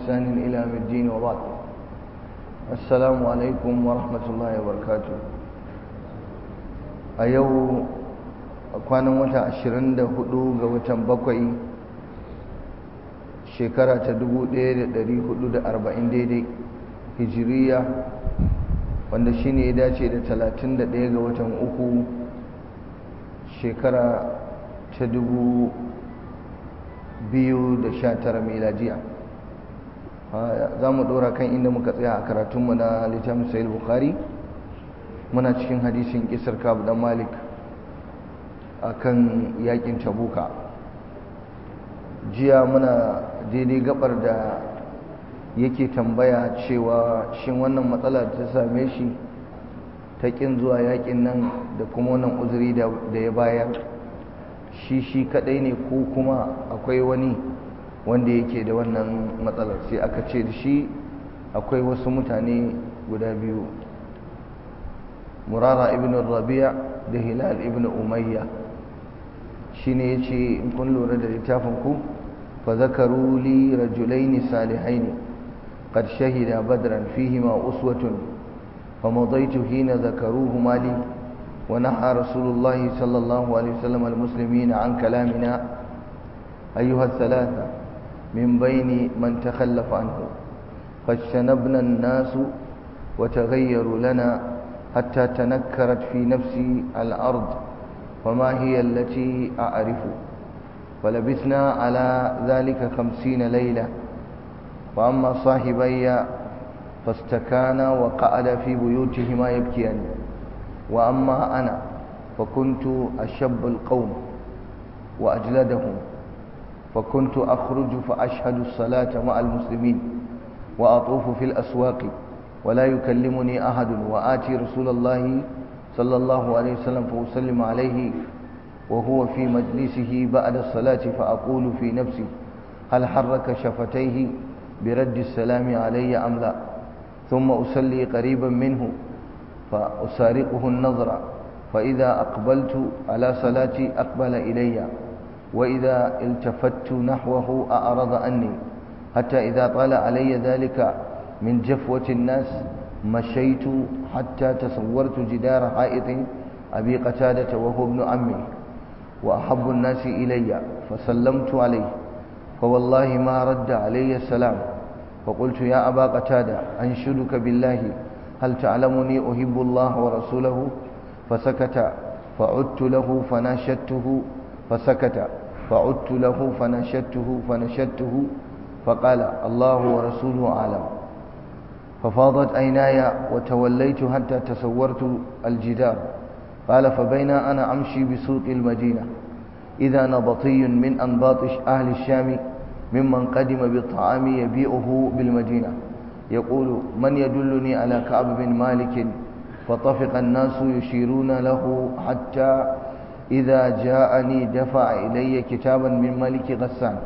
بإحسان إلى يوم الدين وبعد السلام عليكم ورحمة الله وبركاته أيو kwanan wata 24 ga watan bakwai shekara ta 1440 daidai hijiriya wanda shine ya dace da 31 ga watan uku shekara ta 2019 miladiya za mu dora kan inda muka tsaya a karatunmu na littafin sayil bukhari muna cikin hadisin kisar kabu dan malik akan yakin tabuka jiya muna daidai gabar da yake tambaya cewa shin wannan matsala ta same shi ta kin zuwa yakin nan da kuma wannan uzuri da ya bayar shi shi kadai ne ko kuma akwai wani wanda yake da wannan matsalar sai aka ce da shi akwai wasu mutane guda biyu murara ibn rabi'a da hilal ibn umayya shine yace in kun lura da littafin ku fa zakaru li rajulain salihain qad shahida badran fihima uswatun famadaitu hina zakaruhuma li wa naha rasulullah sallallahu alaihi wasallam almuslimin an kalamina ayyuha thalatha min bayni man takhallafa anhu فاجتنبنا الناس وتغيروا لنا حتى تنكرت في نفسي الأرض وما هي التي أعرف فلبثنا على ذلك خمسين ليلة وأما صاحبي فاستكانا وقعد في بيوتهما يبكيان وأما أنا فكنت أشب القوم وأجلدهم فكنت أخرج فأشهد الصلاة مع المسلمين وأطوف في الأسواق ولا يكلمني أحد وآتي رسول الله صلى الله عليه وسلم فأسلم عليه وهو في مجلسه بعد الصلاة فأقول في نفسي هل حرك شفتيه برد السلام علي أم لا ثم أسلي قريبا منه فأسارقه النظر فإذا أقبلت على صلاتي أقبل إلي وإذا التفت نحوه أعرض عني حتى إذا طال علي ذلك من جفوة الناس مشيت حتى تصورت جدار حائط أبي قتادة وهو ابن عمي وأحب الناس إلي فسلمت عليه فوالله ما رد علي السلام فقلت يا أبا قتادة أنشدك بالله هل تعلمني أحب الله ورسوله فسكت فعدت له فناشدته فسكت فعدت له فناشدته فنشدته فقال الله ورسوله أعلم ففاضت عيناي وتوليت حتى تصورت الجدار قال فبين أنا أمشي بسوق المدينة إذا نبطي من أنباط أهل الشام ممن قدم بالطعام يبيعه بالمدينة يقول من يدلني على كعب بن مالك فطفق الناس يشيرون له حتى إذا جاءني دفع إلي كتابا من ملك غسان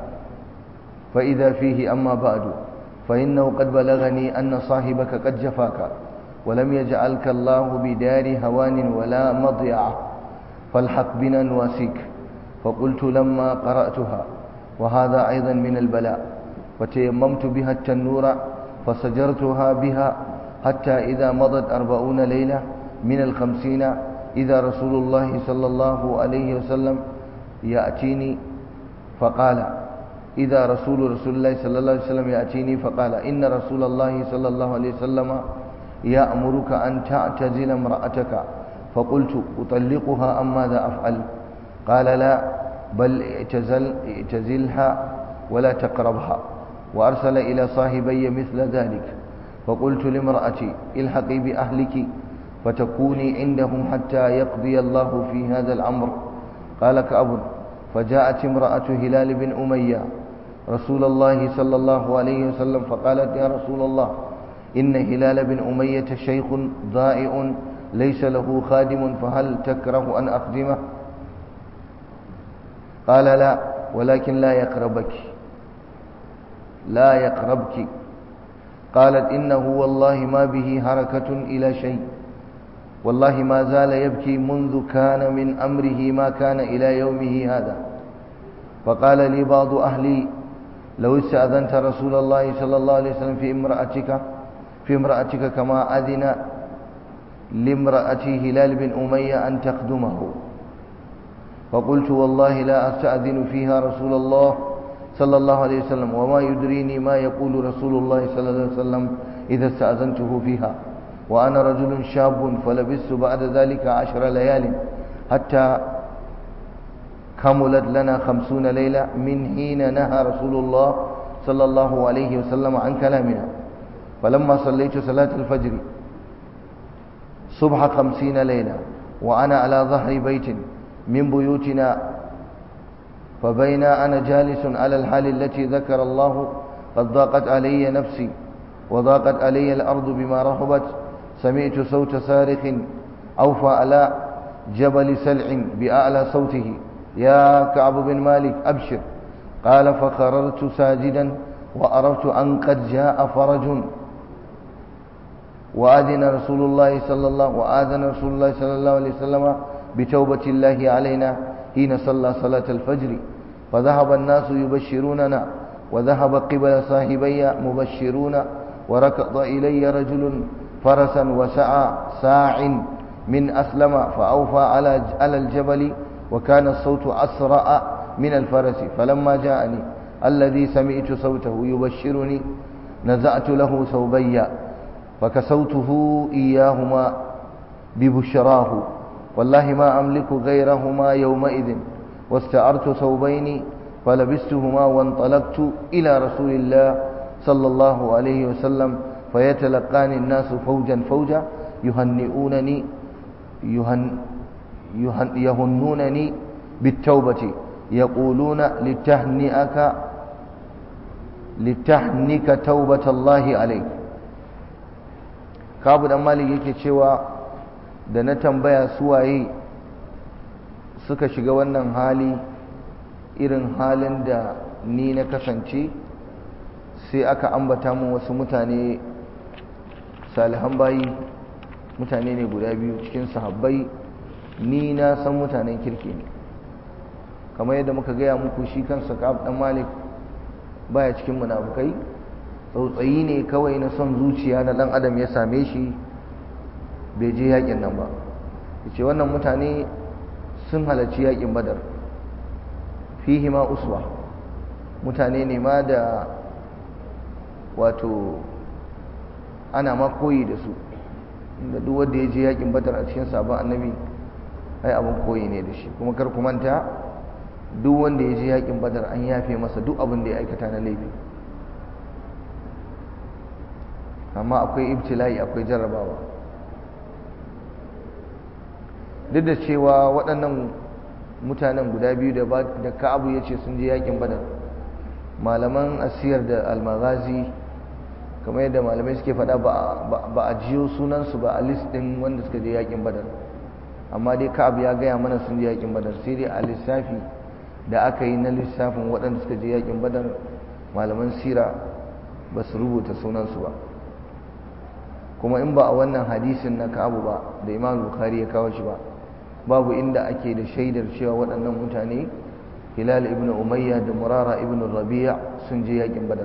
فإذا فيه أما بعد فإنه قد بلغني أن صاحبك قد جفاك ولم يجعلك الله بدار هوان ولا مضيعة فالحق بنا نواسيك فقلت لما قرأتها وهذا أيضا من البلاء وتيممت بها التنور فسجرتها بها حتى إذا مضت أربعون ليلة من الخمسين إذا رسول الله صلى الله عليه وسلم يأتيني فقال إذا رسول رسول الله صلى الله عليه وسلم يأتيني فقال إن رسول الله صلى الله عليه وسلم يأمرك أن تعتزل امرأتك فقلت أطلقها أم ماذا أفعل قال لا بل اعتزل اعتزلها ولا تقربها وأرسل إلى صاحبي مثل ذلك فقلت لامرأتي الحقي بأهلك فتكوني عندهم حتى يقضي الله في هذا الأمر قال كأب فجاءت امرأة هلال بن أمية رسول الله صلى الله عليه وسلم فقالت يا رسول الله إن هلال بن أمية شيخ ضائع ليس له خادم فهل تكره أن أخدمه قال لا ولكن لا يقربك لا يقربك قالت إنه والله ما به حركة إلى شيء والله ما زال يبكي منذ كان من أمره ما كان إلى يومه هذا فقال لي بعض أهلي لو استأذنت رسول الله صلى الله عليه وسلم في امرأتك في امرأتك كما أذن لامرأة هلال بن أمية أن تخدمه فقلت والله لا أستأذن فيها رسول الله صلى الله عليه وسلم وما يدريني ما يقول رسول الله صلى الله عليه وسلم إذا استأذنته فيها وأنا رجل شاب فلبثت بعد ذلك عشر ليال حتى كملت لنا خمسون ليلة من حين نهى رسول الله صلى الله عليه وسلم عن كلامنا فلما صليت صلاة الفجر صبح خمسين ليلة وأنا على ظهر بيت من بيوتنا فبين أنا جالس على الحال التي ذكر الله قد ضاقت علي نفسي وضاقت علي الأرض بما رحبت سمعت صوت صارخ أوفى على جبل سلع بأعلى صوته يا كعب بن مالك أبشر قال فخررت ساجدا وأردت أن قد جاء فرج وآذن رسول الله صلى الله وآذن رسول الله صلى الله عليه وسلم بتوبة الله علينا حين صلى صلاة الفجر فذهب الناس يبشروننا وذهب قبل صاحبي مبشرون وركض إلي رجل فرسا وسعى ساع من أسلم فأوفى على على الجبل وكان الصوت أسرع من الفرس فلما جاءني الذي سمعت صوته يبشرني نزعت له ثوبي فكسوته إياهما ببشراه والله ما أملك غيرهما يومئذ واستعرت ثوبين فلبستهما وانطلقت إلى رسول الله صلى الله عليه وسلم فيتلقاني الناس فوجا فوجا يهنئونني يهن يهن يهنونني بالتوبة يقولون لتهنئك لتهنك توبة الله عليك kabu dan malik yake cewa da na tambaya suwaye suka shiga wannan hali irin halin da ni na kasance sai aka ambata mun wasu mutane salihan bayi mutane ne guda biyu cikin sahabbai ni na san mutanen kirki ne kamar yadda muka gaya muku shi kansa ka'ab dan malik baya cikin munafukai tsautsayi ne kawai na son zuciya na dan adam ya same shi bai je yakin nan ba yace wannan mutane sun halarci yakin badar fihi ma uswa mutane ne ma da wato ana ma koyi da su inda duk wanda ya je yakin badar a cikin sabon annabi ai abin koyi ne da shi kuma kar ku manta duk wanda ya je yakin badar an yafe masa duk abin da ya aikata na laifi amma akwai ibtila'i akwai jarrabawa duk da cewa waɗannan mutanen guda biyu da ka'abu ya ce sun je yakin badar malaman asiyar da almagazi kamar yadda malamai suke faɗa ba a jiyo sunansu ba a list ɗin wanda suka je yakin badar amma dai ka'ab ya gaya mana sun je yakin badar sai dai a lissafi da aka yi na lissafin waɗanda suka je yakin badar malaman sira ba su rubuta sunansu ba kuma in ba a wannan hadisin na ka'abu ba da imam bukhari ya kawo shi ba babu inda ake da shaidar cewa waɗannan mutane hilal ibn umayya da murara ibn rabi'a sun je yakin badar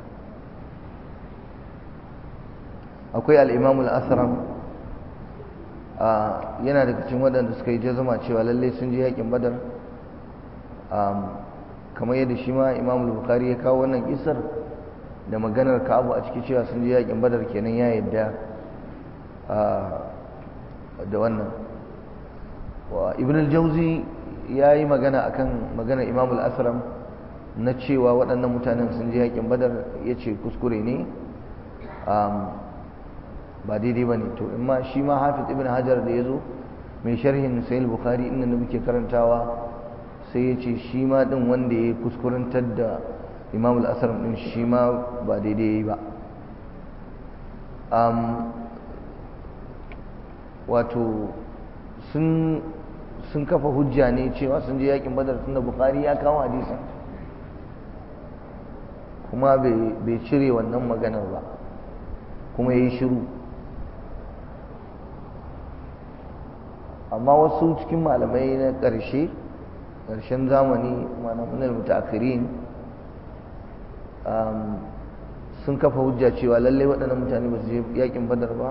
akwai al-imam al-asram yana daga cikin waɗanda suka yi jazama cewa lallai sun je yakin badar kamar yadda shi ma imam bukhari ya kawo wannan kisar da maganar ka'abu a ciki cewa sun je yakin badar kenan ya yadda da wannan ibn al-jauzi ya yi magana akan maganar imam al-asram na cewa waɗannan mutanen sun je yakin badar ya ce kuskure ne ba daidai ba ne to in ma shi ma hafiz ibn hajar da ya zo mai sharhin sayil bukhari inda da muke karantawa sai ya ce shi ma ɗin wanda ya kuskurantar da imam al-asram ɗin shi ma ba daidai ya yi ba wato sun sun kafa hujja ne cewa sun je yakin badar tunda bukhari ya kawo hadisin kuma bai cire wannan maganar ba kuma ya yi shiru amma wasu cikin malamai na ƙarshe ƙarshen zamani malamin mutakirin sun kafa hujja cewa lallai waɗannan mutane ba su je yakin badar ba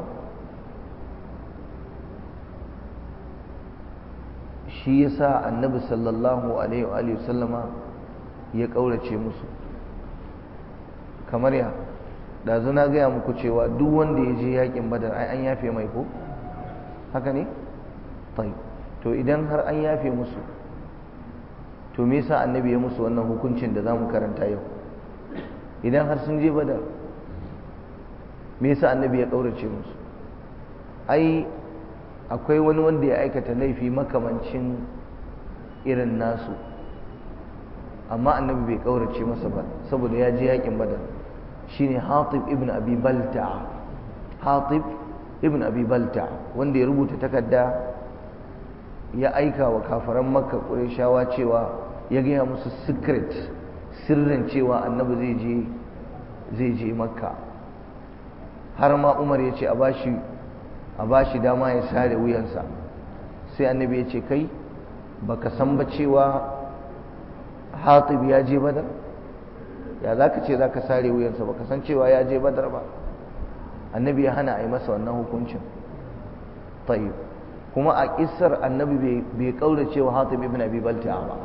shi yasa annabi sallallahu alaihi wa sallama ya ƙaurace musu kamar ya ɗazu na gaya muku cewa duk wanda ya je yakin badar ai an yafe mai ko haka ne to idan har an yafe musu to me yasa annabi ya musu wannan hukuncin da zamu karanta yau idan har sun je badar me yasa annabi ya kaurace musu ai akwai wani wanda ya aikata laifi makamancin irin nasu amma annabi bai kaurace masa ba saboda ya je yakin badar shine hatib ibn abi balta hatib ibn abi balta wanda ya rubuta takarda ya aika wa kafaran makka ƙureshawa cewa ya gaya musu secret sirrin cewa annabi zai je zai je makka har ma umar ya ce a bashi a bashi dama ya sare wuyansa sai annabi ya ce kai baka san ba cewa hatib ya je badar ya za ka ce za ka sare wuyansa baka san cewa ya je badar ba annabi ya hana a yi masa wannan hukuncin tayyib kuma a kissar annabi bai kaura cewa hatib ibn abi balta'a ba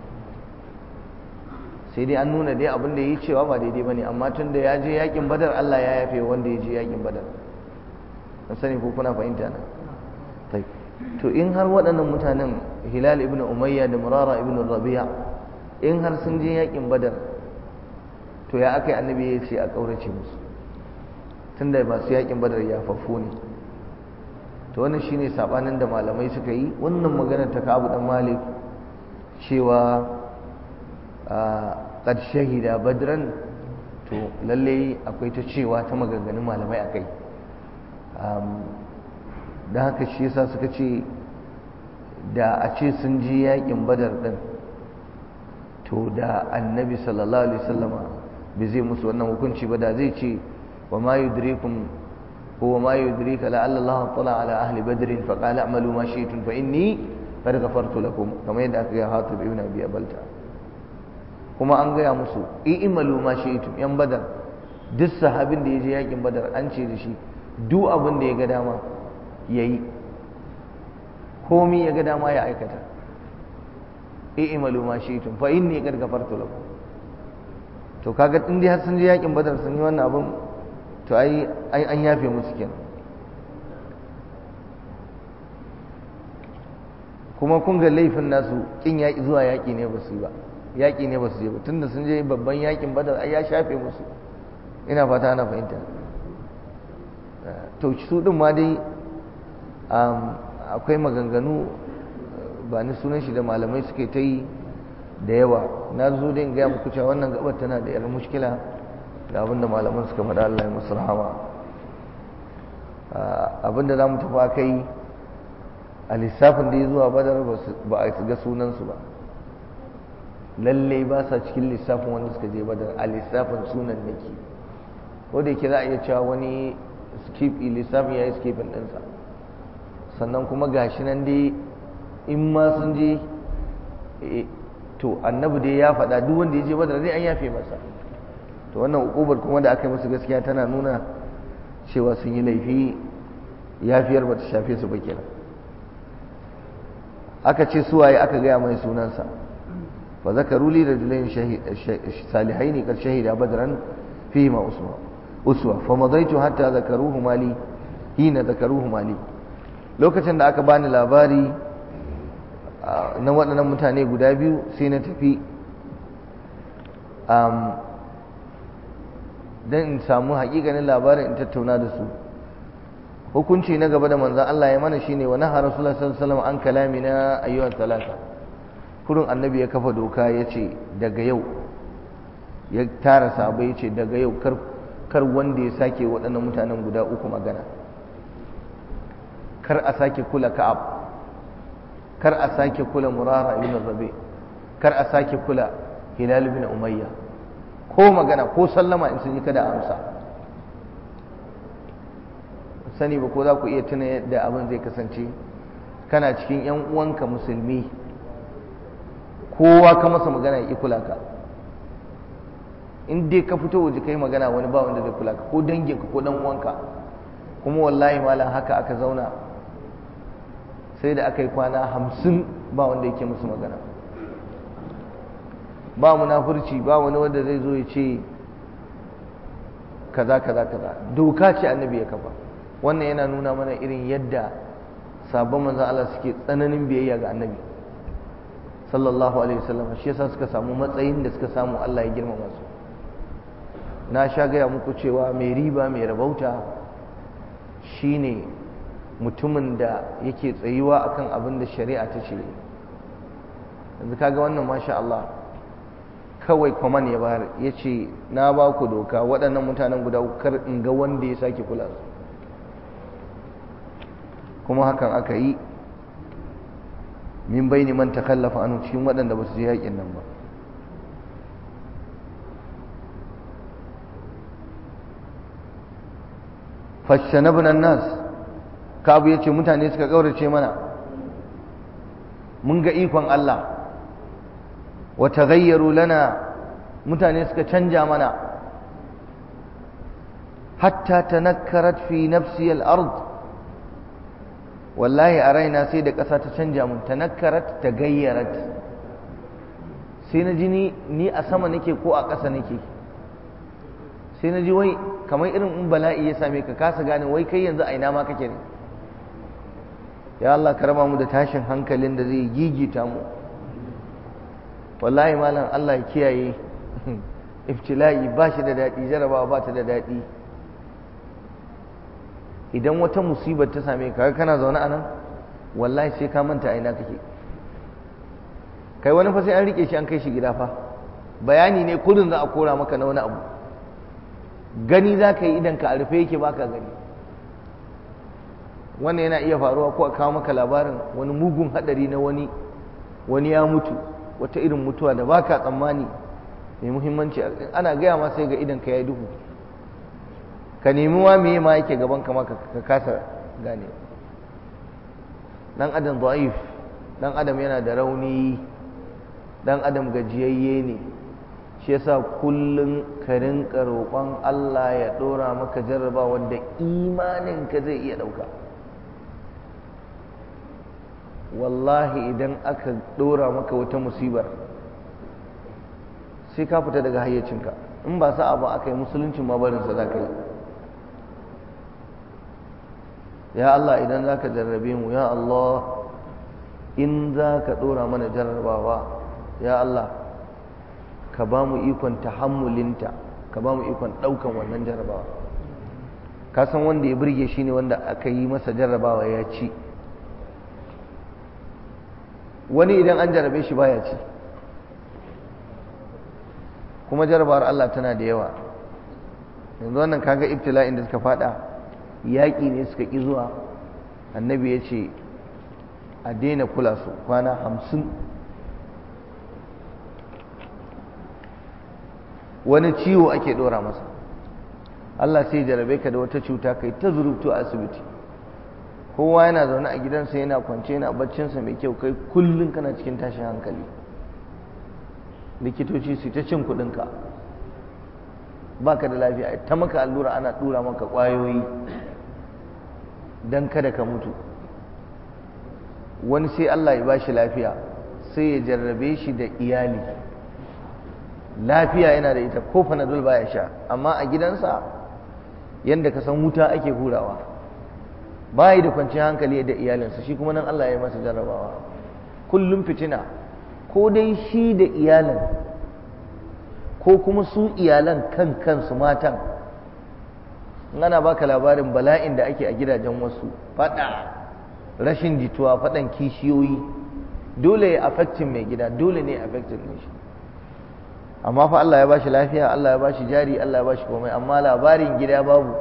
sai dai an nuna dai abin da yi cewa ba daidai bane amma tun da ya je yakin badar Allah ya yafe wanda ya je yakin badar an sani ko kuna fahimta na tayyib to in har waɗannan mutanen hilal ibn umayya da murara ibn rabi'a in har sun je yakin badar to ya aka yi annabi ya ce a kaurace musu tunda masu yakin badar ya fafo ne to wannan shine sabanin da malamai suka yi wannan magana ta Ka'ab dan Malik cewa qad shahida badran to lalle akwai ta cewa ta maganganun malamai akai dan haka shi yasa suka ce da a ce sun ji yakin badar din to da annabi sallallahu alaihi wasallama bai zai musu wannan hukunci ba da zai ce wa ma yudrikum هو ما يدريك لعل الله اطلع على أهل بدر فقال اعملوا ما شئتم فإني قد غفرت لكم كما يدعك يا حاطب ابن أبي أبلتا kuma an gaya musu i'malu ma shi'tum yan badar duk sahabin da ya je yakin badar an ce da shi duk abin da ya ga dama yayi komi ya ga dama ya aikata i'malu ma shi'tum fa inni qad ghafartu lakum to kaga in dai har sun je yakin badar sun yi wannan abin to ai an yafe musu kenan kuma kun ga laifin nasu kin yaƙi zuwa yaƙi ne ba su yi ba yaƙi ne ba su je ba tunda sun je babban yaƙin badar ai ya shafe musu ina fata ana fahimta to su din ma dai akwai maganganu ba ni sunan shi da malamai suke ta yi da yawa na zo dai in gaya muku cewa wannan gabar tana da yar mushkila da abinda malaman suka faɗa Allah ya musu rahama abinda za mu tafi kai a lissafin da ya zuwa badar ba a ga sunansu ba lalle ba sa cikin lissafin wanda suka je badar a lissafin sunan nake ko da yake za a iya cewa wani skip lissafin ya yi skipin ɗinsa sannan kuma gashi nan dai in ma sun je to annabi dai ya faɗa duk wanda ya je badar dai an yafe masa to wannan ukubar kuma da aka yi musu gaskiya tana nuna cewa sun yi laifi yafiyar ba ta shafe su ba kenan aka ce suwaye aka gaya mai sunansa fa zakaru li rajulain salihain qad shahida badran fihi ma uswa uswa fa madaitu hatta zakaruhu mali hina zakaruhu mali lokacin da aka bani labari na waɗannan mutane guda biyu sai na tafi don in samu haƙiƙanin labarin in tattauna da su hukunci na gaba da manzan Allah ya mana shine wa naha rasulullah sallallahu alaihi wasallam an kalamina ayyuhan talata kurun annabi ya kafa doka ya ce daga yau ya tara sahabbai ya ce daga yau kar kar wanda ya sake waɗannan mutanen guda uku magana kar a sake kula ka'ab kar a sake kula murara ibn rabi kar a sake kula hilal ibn umayya ko magana ko sallama in sun yi kada amsa sani ba ko za ku iya tuna yadda abin zai kasance kana cikin yan uwanka musulmi kowa ka masa magana ya kula ka in dai ka fito waje kai magana wani ba wanda zai kula ka ko danginka ko dan uwanka kuma wallahi malam haka aka zauna sai da aka yi kwana hamsin ba wanda yake musu magana ba munafurci ba wani wanda zai zo ya ce kaza kaza kaza doka ce annabi ya kafa wannan yana nuna mana irin yadda sabon manzon Allah suke tsananin biyayya ga annabi sallallahu alaihi wasallam shi yasa suka samu matsayin da suka samu Allah ya girmama su na sha gaya muku cewa mai riba mai rabauta shine mutumin da yake tsayuwa akan abin da shari'a ta ce yanzu kaga wannan masha Allah kawai kwaman ya bayar ya ce na ba ku doka waɗannan mutanen guda kar in ga wanda ya sake kula su kuma hakan aka yi min bai man takallafa anu cikin waɗanda ba su je yaƙin nan ba fashanabna nas kabu yace mutane suka kaurace mana mun ga ikon Allah wa taghayyaru lana mutane suka canja mana hatta tanakkarat fi nafsi al-ard wallahi a raina sai da ƙasa ta canja mun tanakkarat tagayyarat sai na ji ni ni a sama nake ko a ƙasa nake sai na ji wai kamar irin in bala'i ya same ka kasa gane wai kai yanzu a ina ma kake ne ya Allah ka raba mu da tashin hankalin da zai gigita mu wallahi malam Allah ya kiyaye iftila'i ba shi da daɗi jarabawa ba ta da daɗi idan wata musibar ta same ka kana zaune a nan wallahi sai ka manta a ina kake kai wani fa sai an rike shi an kai shi gida fa bayani ne kudin za a kora maka na wani abu gani za ka yi idan ka a rufe yake baka gani wannan yana iya faruwa ko a kawo maka labarin wani mugun hadari na wani wani ya mutu wata irin mutuwa da baka tsammani mai muhimmanci ana gaya ma sai ga idan ka ya duhu ka nemi wa meye ma yake gaban ka ka kasa gane dan adam da'if dan adam yana da rauni dan adam gajiyayye ne shi yasa kullum ka rinka roƙon Allah ya ɗora maka jarraba wanda imaninka zai iya ɗauka wallahi idan aka ɗora maka wata musibar sai ka fita daga hayyacinka in ba sa'a ba aka yi musuluncin ma barinsa za ka yi ya Allah idan za ka jarrabe mu ya Allah in za ka ɗora mana jarrabawa ya Allah ka ba mu ikon tahammulinta ka ba mu ikon ɗaukan wannan jarrabawa ka san wanda ya burge shi ne wanda aka yi masa jarrabawa ya ci wani idan an jarrabe shi baya ci kuma jarrabawar Allah tana da yawa yanzu wannan kaga ibtila'in da suka fada yaƙi ne suka ƙi zuwa annabi ya ce a daina kula su kwana hamsin wani ciwo ake ɗora masa Allah sai jarabe ka da wata cuta kai ta zurubtu a asibiti kowa yana zaune a gidansa yana kwance yana baccinsa mai kyau kai kullum kana cikin tashin hankali likitoci su ta cin kuɗinka ba ka da lafiya ta maka allura ana ɗura maka ƙwayoyi don kada ka mutu wani sai Allah ya ba shi lafiya sai ya jarrabe shi da iyali lafiya yana da ita ko fanadol baya sha amma a gidansa yadda ka san wuta ake hurawa bayi da kwanciyar hankali da iyalinsa shi kuma nan Allah ya yi masa jarrabawa kullum fitina ko dai shi da iyalin ko kuma su iyalan kan kansu matan ana baka labarin bala'in da ake a gidajen wasu fada rashin jituwa fadan kishiyoyi dole ya affectin mai gida dole ne affectin ne shi amma fa Allah ya bashi lafiya Allah ya bashi jari Allah ya bashi komai amma labarin gida babu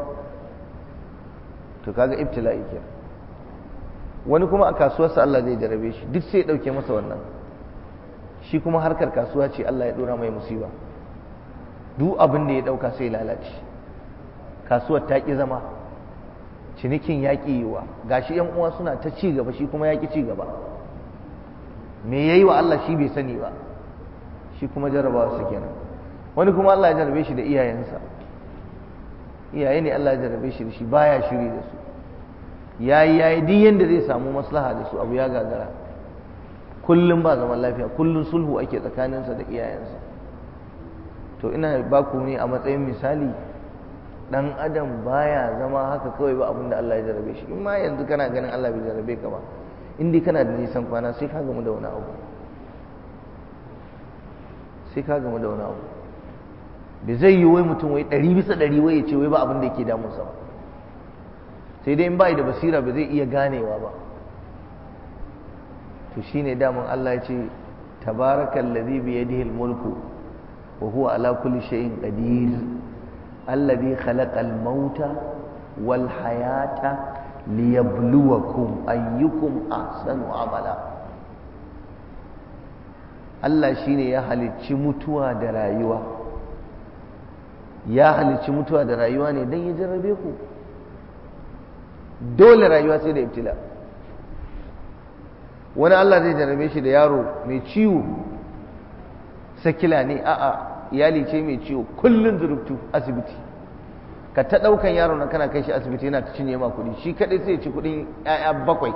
to kaga ibtila'i ke wani kuma a kasuwarsa Allah zai jarabe shi duk sai ya dauke masa wannan shi kuma harkar kasuwa ce Allah ya dora mai musiba duk abin da ya dauka sai lalace kasuwar ta ki zama cinikin ya ki yiwa gashi yan uwa suna ta ci gaba shi kuma ya ki ci gaba me yayi wa Allah shi bai sani ba shi kuma jarabawa su kenan wani kuma Allah ya jarabe shi da iyayensa iyaye ne Allah ya jarabe shi da shi baya shiri da su yayi yayi duk yanda zai samu maslaha da su abu ya gagara kullum ba zaman lafiya kullum sulhu ake tsakaninsa da iyayensa to ina ba ku ne a matsayin misali dan adam baya zama haka kawai ba abinda Allah ya jarabe shi in ma yanzu kana ganin Allah bai jarabe ka ba in dai kana da nisan kwana sai ka gamu da wani abu sai ka gamu da wani abu bai zai yi wai mutum wai ɗari bisa ɗari wai ya ce wai ba abin da yake damunsa ba sai dai in ba da basira ba zai iya ganewa ba to shine damun Allah ya ce tabarakal ladhi bi yadihi al-mulku wa huwa ala kulli shay'in qadir alladhi khalaqa al-mauta wal hayata liyabluwakum ayyukum ahsanu amala Allah shine ya halicci mutuwa da rayuwa ya halicci mutuwa da rayuwa ne don ya jarrabe ku dole rayuwa sai da ibtila wani Allah zai jarrabe shi da yaro mai ciwo sakila ne a'a iyali ce mai ciwo kullum zurubtu asibiti ka ta ɗaukan yaro na kana kai shi asibiti yana ta cinye ma kuɗi shi kaɗai sai ci kuɗin 'ya'ya bakwai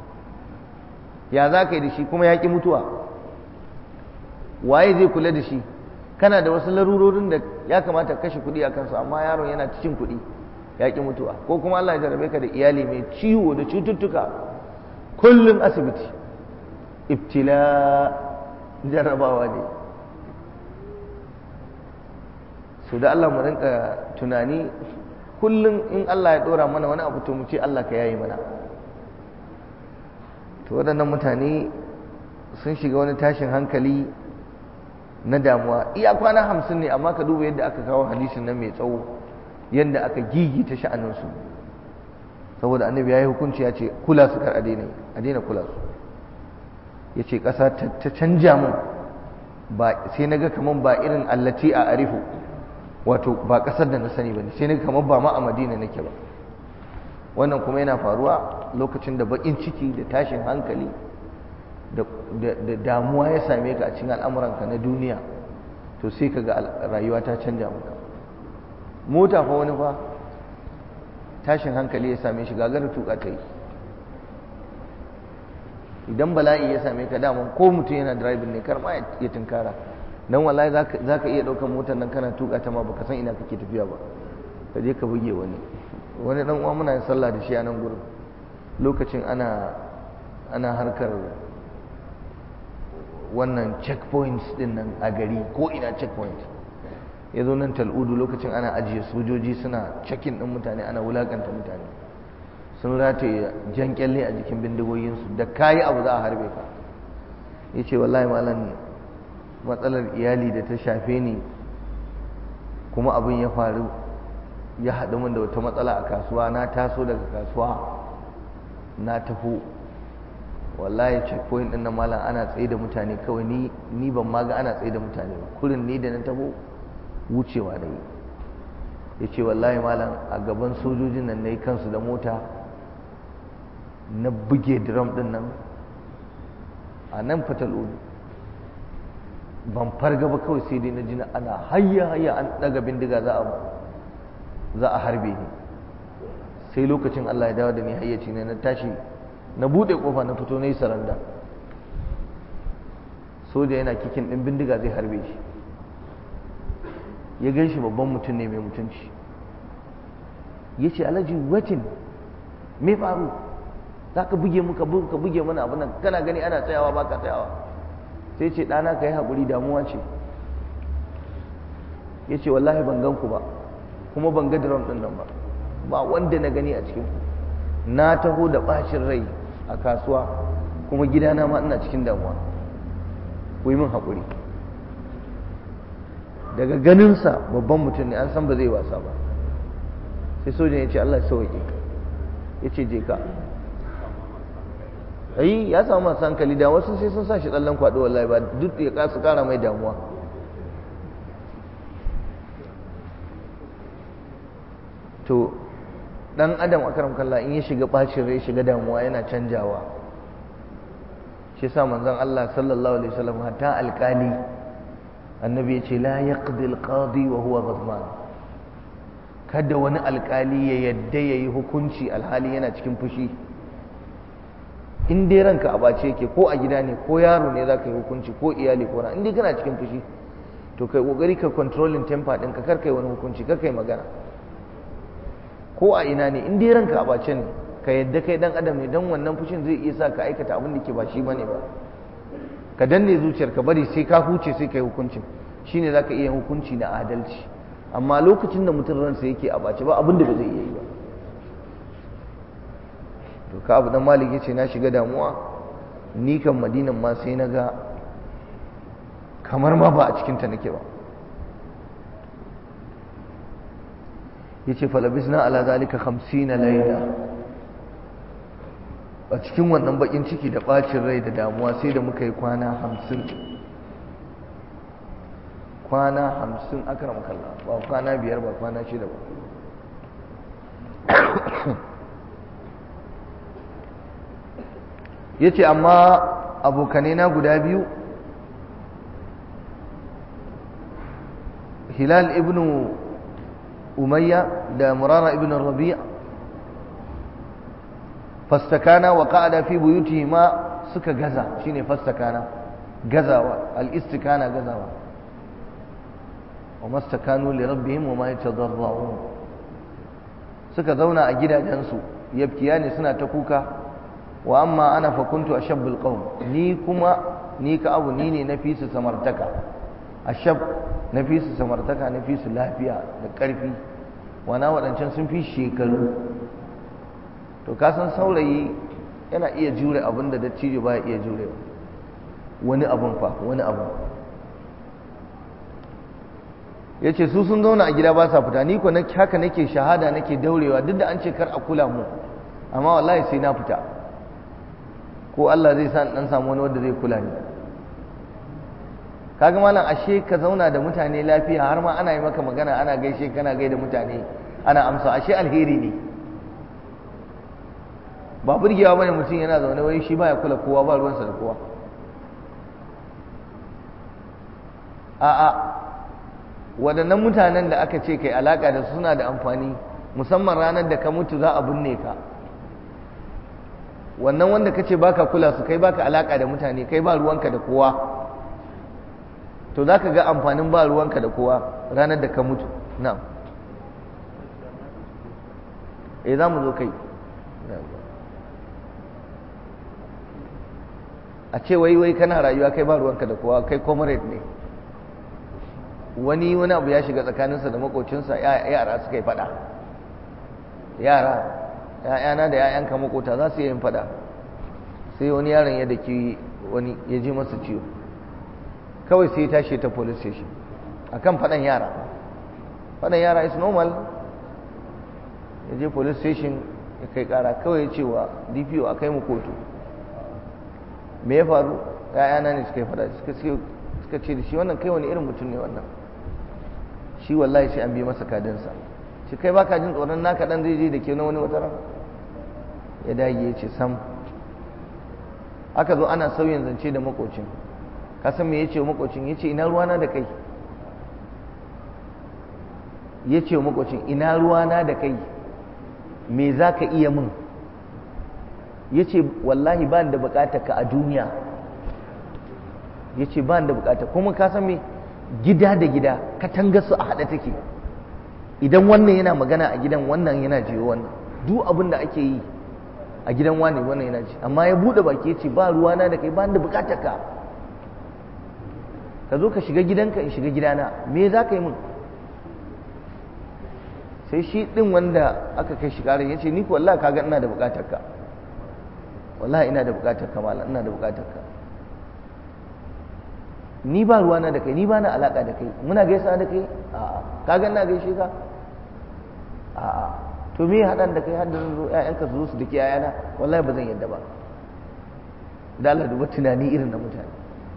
ya za ka yi da shi kuma ya ƙi mutuwa waye zai kula da shi kana da wasu larurorin da ya kamata kashe kuɗi a kansu amma yaron yana cikin kuɗi ya ƙi mutuwa ko kuma Allah ya jarabe ka da iyali mai ciwo da cututtuka kullum asibiti ibtila jarrabawa ne so da Allah mu rinka tunani kullum in Allah ya ɗora mana wani abu to mu ce Allah ka yayi mana to waɗannan mutane sun shiga wani tashin hankali na damuwa iya kwana hamsin ne amma ka duba yadda aka kawo hadisin nan mai tsawo yadda aka gigita sha'aninsu saboda annabi ya yi hukunci ya ce kula su kar a daina kula su ya ce ƙasa ta canja mun ba sai na ga kamar ba irin allati a arifu wato ba ƙasar da na sani ba ne sai na ga kamar ba ma a madina nake ba wannan kuma yana faruwa lokacin da baƙin ciki da tashin hankali da damuwa ya same ka a cikin al'amuranka na duniya to sai ka ga rayuwa ta canja maka mota fa wani fa tashin hankali ya same shi gagar tuka ta yi idan bala'i ya same ka daman ko mutum yana driving ne kar ma ya tunkara dan wallahi za ka iya ɗaukar motar nan kana tuka ta ma baka san ina kake tafiya ba ka je ka buge wani wani dan uwa muna yin sallah da shi a nan gurin lokacin ana ana harkar wannan checkpoints din nan a gari ko ina checkpoint ya zo nan tal'udu lokacin ana ajiye sojoji suna checking din mutane ana wulakanta mutane sun rataye jan kyalle a jikin bindigoginsu da kayi abu za a harbe ka ya ce wallahi malam matsalar iyali da ta shafe ni kuma abin ya faru ya haɗu min da wata matsala a kasuwa na taso daga kasuwa na taho wallahi checkpoint din nan malam ana tsaye da mutane kawai ni ni ban ma ga ana tsaye da mutane ba kurin ni da na taho wucewa da yi yace wallahi malam a gaban sojojin nan nayi kansu da mota na buge drum din nan a nan fatal ban farga ba kawai sai dai na ji ana hayya hayya an daga bindiga za a za a harbe ni sai lokacin Allah ya dawo da ni hayyaci ne na tashi na bude kofa na fito na yi saranda soja yana kikin ɗin bindiga zai harbe shi ya gan shi babban mutum ne mai mutunci ya ce alhaji wetin me faru za ka buge muka ka buge mana abu nan kana gani ana tsayawa ba ka tsayawa sai ce ɗana ka yi haƙuri damuwa ce ya ce wallahi ban gan ku ba kuma ban ga drum ɗin nan ba ba wanda na gani a cikin ku na taho da ɓacin rai a kasuwa kuma gidana ma ina cikin damuwa ku yi min haƙuri daga ganinsa babban mutum ne an san ba zai wasa ba sai sojan ya ce Allah sauƙi ya ce je ka ayi ya samu masu hankali da wasu sai sun sa shi tsallan kwaɗo wallahi ba duk ya kasu ƙara mai damuwa to dan adam akaram kalla in ya shiga bacin rai shiga damuwa yana canjawa shi yasa manzon Allah sallallahu alaihi wasallam hatta alkali annabi ya ce la yaqdi al-qadi wa huwa ghadban kada wani alkali ya yadda yayi hukunci alhali yana cikin fushi in dai ranka a bace yake ko a gida ne ko yaro ne zaka yi hukunci ko iyali ko na in dai kana cikin fushi to kai kokari ka controlling temper din ka karkai wani hukunci kar kai magana ko a ina ne in dai ranka a bace ne ka yadda kai dan adam ne dan wannan fushin zai iya sa ka aikata abin da ke ba shi bane ba ka danne zuciyar ka bari sai ka huce sai kai hukuncin shine zaka iya hukunci na adalci amma lokacin da mutum ransa yake a bace ba abin da ba zai iya yi ba to ka abu dan malik yace na shiga damuwa ni kan madinan ma sai na ga kamar ma ba a cikin ta nake ba yace falabisna ala zalika 50 layla a cikin wannan bakin ciki da bacin rai da damuwa sai da muka yi kwana 50 kwana 50 akram kallah ba kwana biyar ba kwana shida ba yace amma abokanai na guda biyu hilal ibnu umayya da murara ibn rabi' fastakana wa qa'ada fi buyutihima suka gaza shine fastakana gazawa al-istikana gazawa wa mastakanu li rabbihim wa ma yatadarra'un suka zauna a gidajensu yabkiyani suna ta kuka wa amma ana fa kuntu ashabbul qawm ni kuma ni ka abu ni ne na fi su samartaka ashab na fi su samartaka na fi su lafiya da ƙarfi wana waɗancan sun fi shekaru to kasan saurayi yana iya jure abin da dattijo ba ya iya jure wani abin fa wani abin ya ce su sun zauna a gida ba sa fita ni ko haka nake shahada nake daurewa duk da an ce kar a kula mu amma wallahi sai na fita ko Allah zai sa dan samu wani wanda zai kula ni kaga malam ashe ka zauna da mutane lafiya har ma ana yi maka magana ana gaishe kana gaida mutane ana amsa ashe alheri ne ba burgewa bane mutum yana zaune wai shi baya kula kowa ba ruwansa da kowa a'a waɗannan mutanen da aka ce kai alaka da su suna da amfani musamman ranar da ka mutu za a binne ka wannan wanda kace baka kula su kai baka alaka da mutane kai ba ruwanka da kowa to za ka ga amfanin ba ruwanka da kowa ranar da ka mutu na e za mu zo kai a ce wai wai kana rayuwa kai ba ruwanka da kowa kai comrade ne wani wani abu ya shiga tsakaninsa da makocinsa yara suka yi fada yara ya'yana da ya'yanka makota za su yi yin fada sai wani yaron ya daki wani ya ji masa ciwo kawai sai ya tashi ta police station akan faɗan yara faɗan yara is normal ya je police station ya kai ƙara kawai ya ce wa dpo a kai mu kotu me ya faru ‘ya'yana ne suka yi faɗa suka ce da shi wannan kai wani irin mutum ne wannan shi wallahi sai an bi masa kadinsa shi kai baka jin tsoron naka ɗan zai je da ke na wani wata ran ya dage ya ce sam aka zo ana sauyin zance da makocin kasan me yace makocin yace ina ruwana da kai yace makocin ina ruwana da kai me zaka iya min yace wallahi ba da bukatar ka a duniya yace ba da bukatar kuma ka san me gida da gida katanga su a hada take idan wannan yana magana a gidan wannan yana jiyo wannan duk abin da ake yi a gidan wani wannan yana ji amma ya bude baki yace ba ruwana da kai ba da bukatar ka ka zo ka shiga gidanka in shiga gidana me za ka yi min sai shi ɗin wanda aka kai shi ƙarin ya ce ni ko wallahi kaga ina da buƙatar ka wallahi ina da buƙatar ka malam ina da buƙatar ka ni ba ruwana da kai ni ba na alaƙa da kai muna gaisa da kai a'a kaga ina gaishe ka a'a to me haɗan da kai har da zo ƴaƴanka su zo su dake ƴaƴana wallahi ba zan yadda ba da Allah duba tunani irin na mutane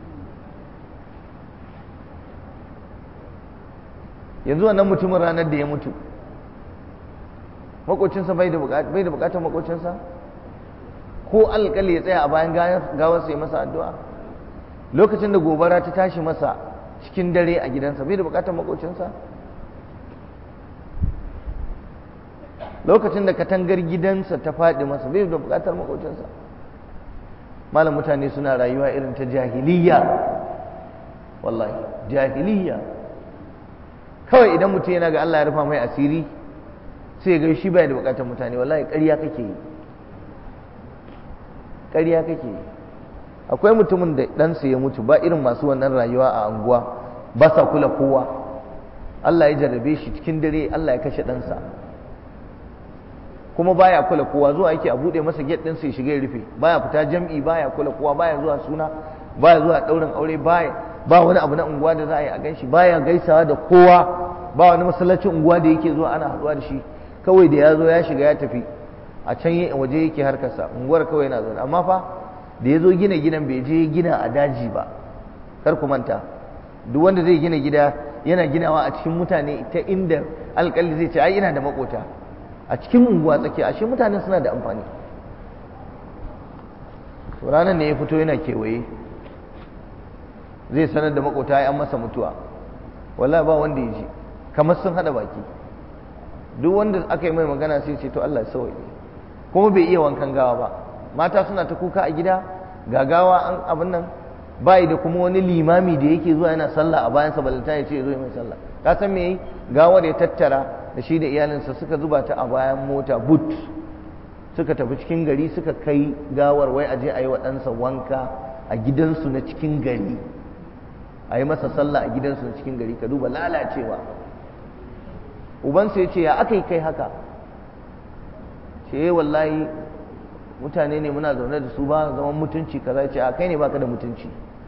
yanzu wannan mutumin ranar da ya mutu makocinsa bai da bukatar makocinsa ko alƙali ya tsaya a bayan gawarsa ya masa addu'a lokacin da gobara ta tashi masa cikin dare a gidansa bai da bukatar makocinsa lokacin da katangar gidansa ta faɗi masa bai da bukatar makocinsa malam mutane suna rayuwa irin ta jahiliya wallahi jahiliya kawai idan mutum yana ga Allah ya rufa mai asiri sai ga shi bai da bukatar mutane wallahi ƙarya kake yi ƙarya kake yi akwai mutumin da ɗansa ya mutu ba irin masu wannan rayuwa a anguwa ba sa kula kowa Allah ya jarrabe shi cikin dare Allah ya kashe ɗansa kuma baya kula kowa zuwa yake a buɗe masa gate ɗinsa ya shiga ya rufe baya fita jam'i baya kula kowa baya zuwa suna baya zuwa ɗaurin aure baya ba wani abu na unguwa da za a yi a gan shi baya gaisawa da kowa ba wani masallacin unguwa da yake zuwa ana haɗuwa da shi kawai da ya zo ya shiga ya tafi a can waje yake harkarsa unguwar kawai yana zaune amma fa da ya zo gina gidan bai je gina a daji ba kar ku manta duk wanda zai gina gida yana ginawa a cikin mutane ta inda alƙali zai ce ai ina da makota a cikin unguwa tsakiya ashe mutane suna da amfani ranar ne ya fito yana kewaye zai sanar da makota ya an masa mutuwa wallahi ba wanda ya ji kamar sun hada baki duk wanda aka yi mai magana sai ce to Allah sauye kuma bai iya wankan gawa ba mata suna ta kuka a gida gagawa an abin nan bai da kuma wani limami da yake zuwa yana sallah a bayansa balanta ya ce ya zo mai sallah ka san me gawar ya tattara da shi da iyalinsa suka zuba ta a bayan mota but suka tafi cikin gari suka kai gawar wai aje a yi wa ɗansa wanka a gidansu na cikin gari a yi masa sallah a gidansu na cikin gari ka duba lalacewa ubansa ya ce ya aka yi kai haka ce wallahi mutane ne muna zaune da su ba zaman mutunci kaza ce a kai ne baka da mutunci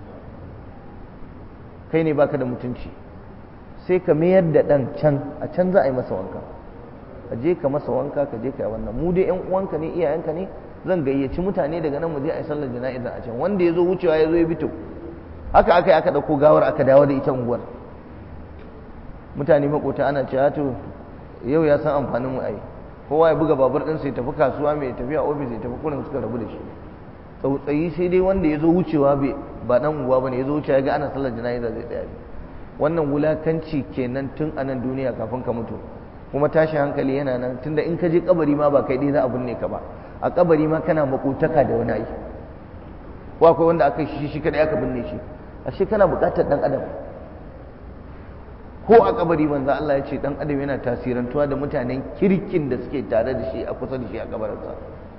kai ne baka da mutunci sai ka mayar da ɗan can a can za a yi masa wanka ka je ka masa wanka ka je ka yi wannan mu dai yan uwanka ne iyayenka ne zan gayyaci mutane daga nan mu je a yi sallar jana'iza a can wanda ya zo wucewa ya zo ya bito haka aka yi aka ɗauko gawar aka dawo da ita unguwar mutane makota ana cewa to yau ya san amfanin mu ai kowa ya buga babur ɗinsa ya tafi kasuwa mai tafiya ofis ya tafi kurin suka rabu da shi tsautsayi sai dai wanda ya zo wucewa ba dan unguwa bane ya zo wucewa ya ga ana sallar jana'iza zai tsaya wannan wulakanci kenan tun a nan duniya kafin ka mutu kuma tashi hankali yana nan tunda in ka je kabari ma ba kai dai za a binne ka ba a kabari ma kana makotaka da wani ai ko akwai wanda aka shi shi kadai aka binne shi ashe kana buƙatar dan adam ko a kabari manzo Allah ya ce dan adam yana tasirantuwa da mutanen kirkin da suke tare da shi a kusa da shi a kabarinsa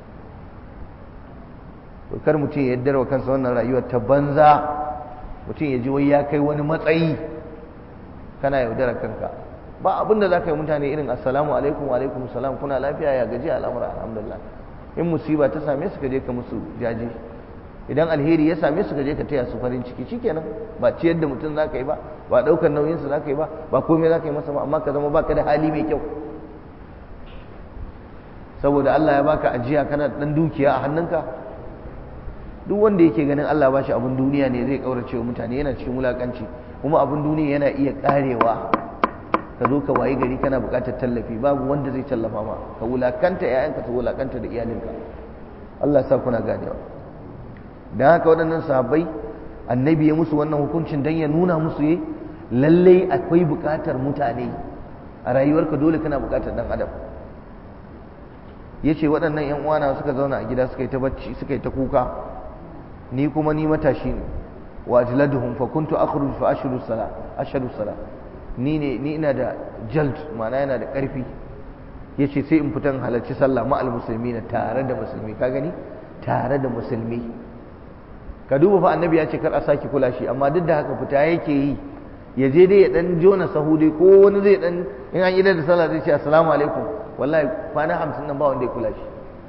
to kar mutum ya yaddar wa kansa wannan rayuwar ta banza mutum ya ji wai ya kai wani matsayi kana yaudara kanka ba abin da za ka yi mutane irin assalamu alaikum wa alaikum salam kuna lafiya ya gaji al'amura alhamdulillah in musiba ta same su ka je ka musu jaje idan alheri ya same su ka je ka taya su farin ciki shikenan ba ciyar da mutum za ka yi ba ba ɗaukar nauyinsa za ka yi ba ba komai za ka yi masa ba amma ka zama baka da hali mai kyau saboda Allah ya baka ajiya kana dan dukiya a hannunka duk wanda yake ganin Allah ba shi abin duniya ne zai kaurace wa mutane yana cikin wulakanci kuma abin duniya yana iya karewa ka zo ka wayi gari kana buƙatar tallafi babu wanda zai tallafa ma ka wulakanta ƴaƴanka ka wulakanta da iyalinka Allah ya sa kuna ganewa dan haka waɗannan sahabbai annabi ya musu wannan hukuncin dan ya nuna musu yi lallai akwai buƙatar mutane a rayuwarka dole kana buƙatar dan adam yace waɗannan ƴan uwana suka zauna a gida suka yi ta bacci suka yi ta kuka ni kuma ni matashi ne wa ajladuhum fa kuntu akhruj fa ashhadu salat ashhadu salat ni ne ni ina da jald ma'ana yana da ƙarfi yace sai in fitan halarci sallah ma al muslimina tare da musulmi ka gani tare da musulmi ka duba fa annabi ya ce kar a saki kula shi amma duk da haka fita yake yi ya je dai ya dan jona sahu dai ko wani zai dan in an yi da sallah zai ce assalamu alaikum wallahi kwana hamsin nan ba wanda ya kula shi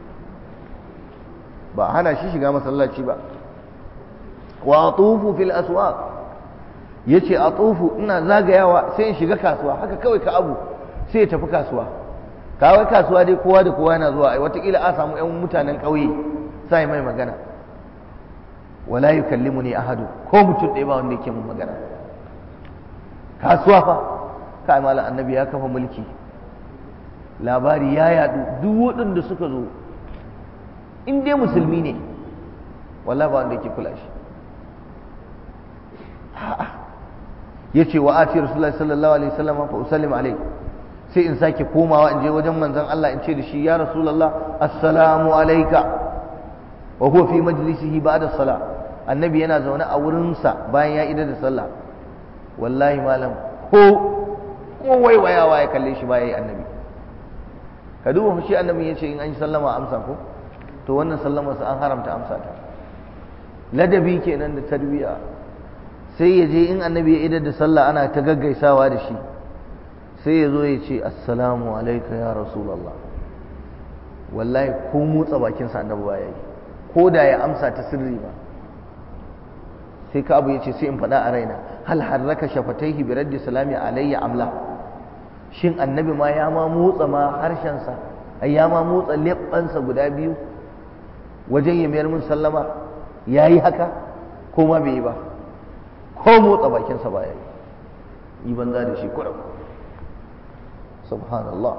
ba hana shi shiga masallaci ba wa atufu fil aswaq yace atufu ina zagayawa sai in shiga kasuwa haka kawai ka abu sai ya tafi kasuwa kawai kasuwa dai kowa da kowa yana zuwa ai watakila a samu yan mutanen ƙauye sai mai magana wala yukallimuni ahadu ko mutum ɗaya ba wanda yake mun magana kasuwa fa kai malam annabi ya kafa mulki labari ya yadu duk waɗanda suka zo in dai musulmi ne wallahi ba wanda yake kula shi yace wa ati rasulullahi sallallahu alaihi wasallam fa usallim alaihi sai in sake komawa in je wajen manzon Allah in ce da shi ya rasulullah assalamu alayka wa huwa fi majlisihi ba'da salah annabi yana zaune a wurinsa bayan ya idar da sallah wallahi malam ko ko waiwayawa ya kalle shi bayan annabi ka duba shi annabi ya ce in an yi sallama amsa ko to wannan sallama sa an haramta amsa ta ladabi kenan da tarbiya sai ya je in annabi ya idar da sallah ana ta gaggaisawa da shi sai ya zo ya ce assalamu alaika ya rasulallah wallahi ko motsa bakinsa annabi ba ya yi ko da ya amsa ta sirri ba sai ka abu ya ce sai in faɗa a raina hal harraka shafataihi bi raddi salami alayya amla shin annabi ma ya ma motsa ma harshensa ai ya ma motsa leɓɓansa guda biyu wajen ya mayar min sallama ya yi haka ko ma bai yi ba ko motsa bakinsa ba ya yi yi banza da shi kuɗa subhanallah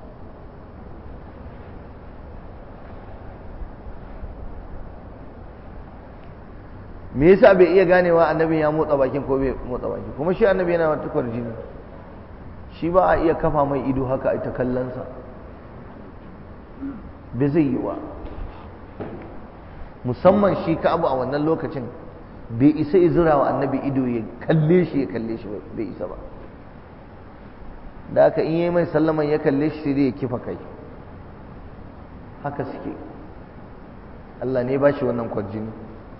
me yasa bai iya ganewa annabi ya motsa bakin ko bai motsa bakin kuma shi annabi yana wata kwarjini shi ba a iya kafa mai ido haka a ita kallonsa bai zai yi wa musamman shi ka abu a wannan lokacin bai isa izura wa annabi ido ya kalle shi ya kalle shi bai isa ba da aka in yi mai sallaman ya kalle shi sai ya kifa kai haka suke Allah ne ba shi wannan kwarjini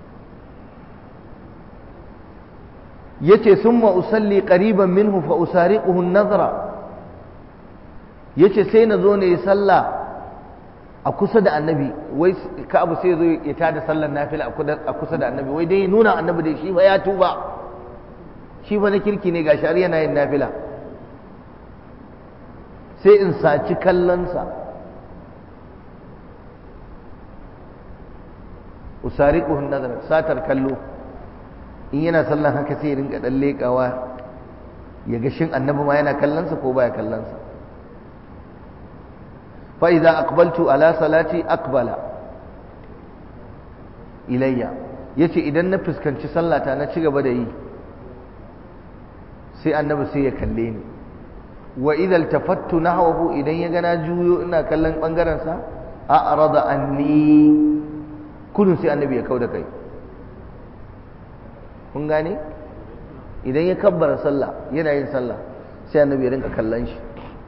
yace summa usalli qariban minhu fa usariquhu an-nazra yace sai na zo ne sallah a kusa da annabi wai ka abu sai zo ya tada sallar nafila a kusa da annabi wai dai nuna annabi dai shi ba ya tuba shi ba na kirki ne gashi har yana yin nafila sai in saci kallonsa usariquhu an-nazra satar kallo in yana sallan haka sai rinka dan lekawa ya ga shin annabi ma yana kallonsa ko baya kallonsa fa idza aqbaltu ala salati aqbala ilayya yace idan na fuskanci sallata na ci gaba da yi sai annabi sai ya kalle ni wa idza iltafattu nahwahu idan ya ga na juyo ina kallon bangaren sa a'rada anni kudun sai annabi ya kauda kai kun gane idan ya kabbara sallah yana yin sallah sai annabi ya rinka kallon shi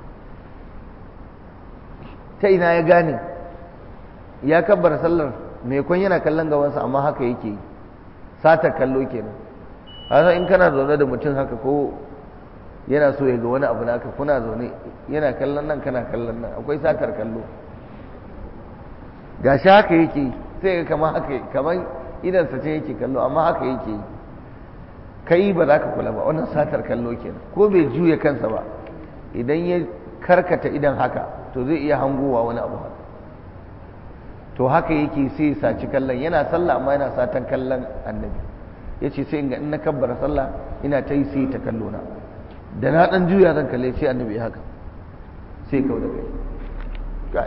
ta ina ya gane ya kabbara sallar mai kwan yana kallon gabansa amma haka yake yi sata kallo kenan hasa in kana zaune da mutum haka ko yana so ya ga wani abu naka kuna zaune yana kallon nan kana kallon nan akwai satar kallo gashi haka yake sai ga kamar haka kamar idansa ce yake kallo amma haka yake yi kai ba za ka kula ba wannan satar kallo kenan ko bai juya kansa ba idan ya karkata idan haka to zai iya hangowa wani abu haka to haka yake sai ya saci kallon yana sallah amma yana satan kallon annabi ya ce sai in na kabbara sallah ina ta yi sai ta kallo na da na dan juya zan kalle sai annabi haka sai kau da kai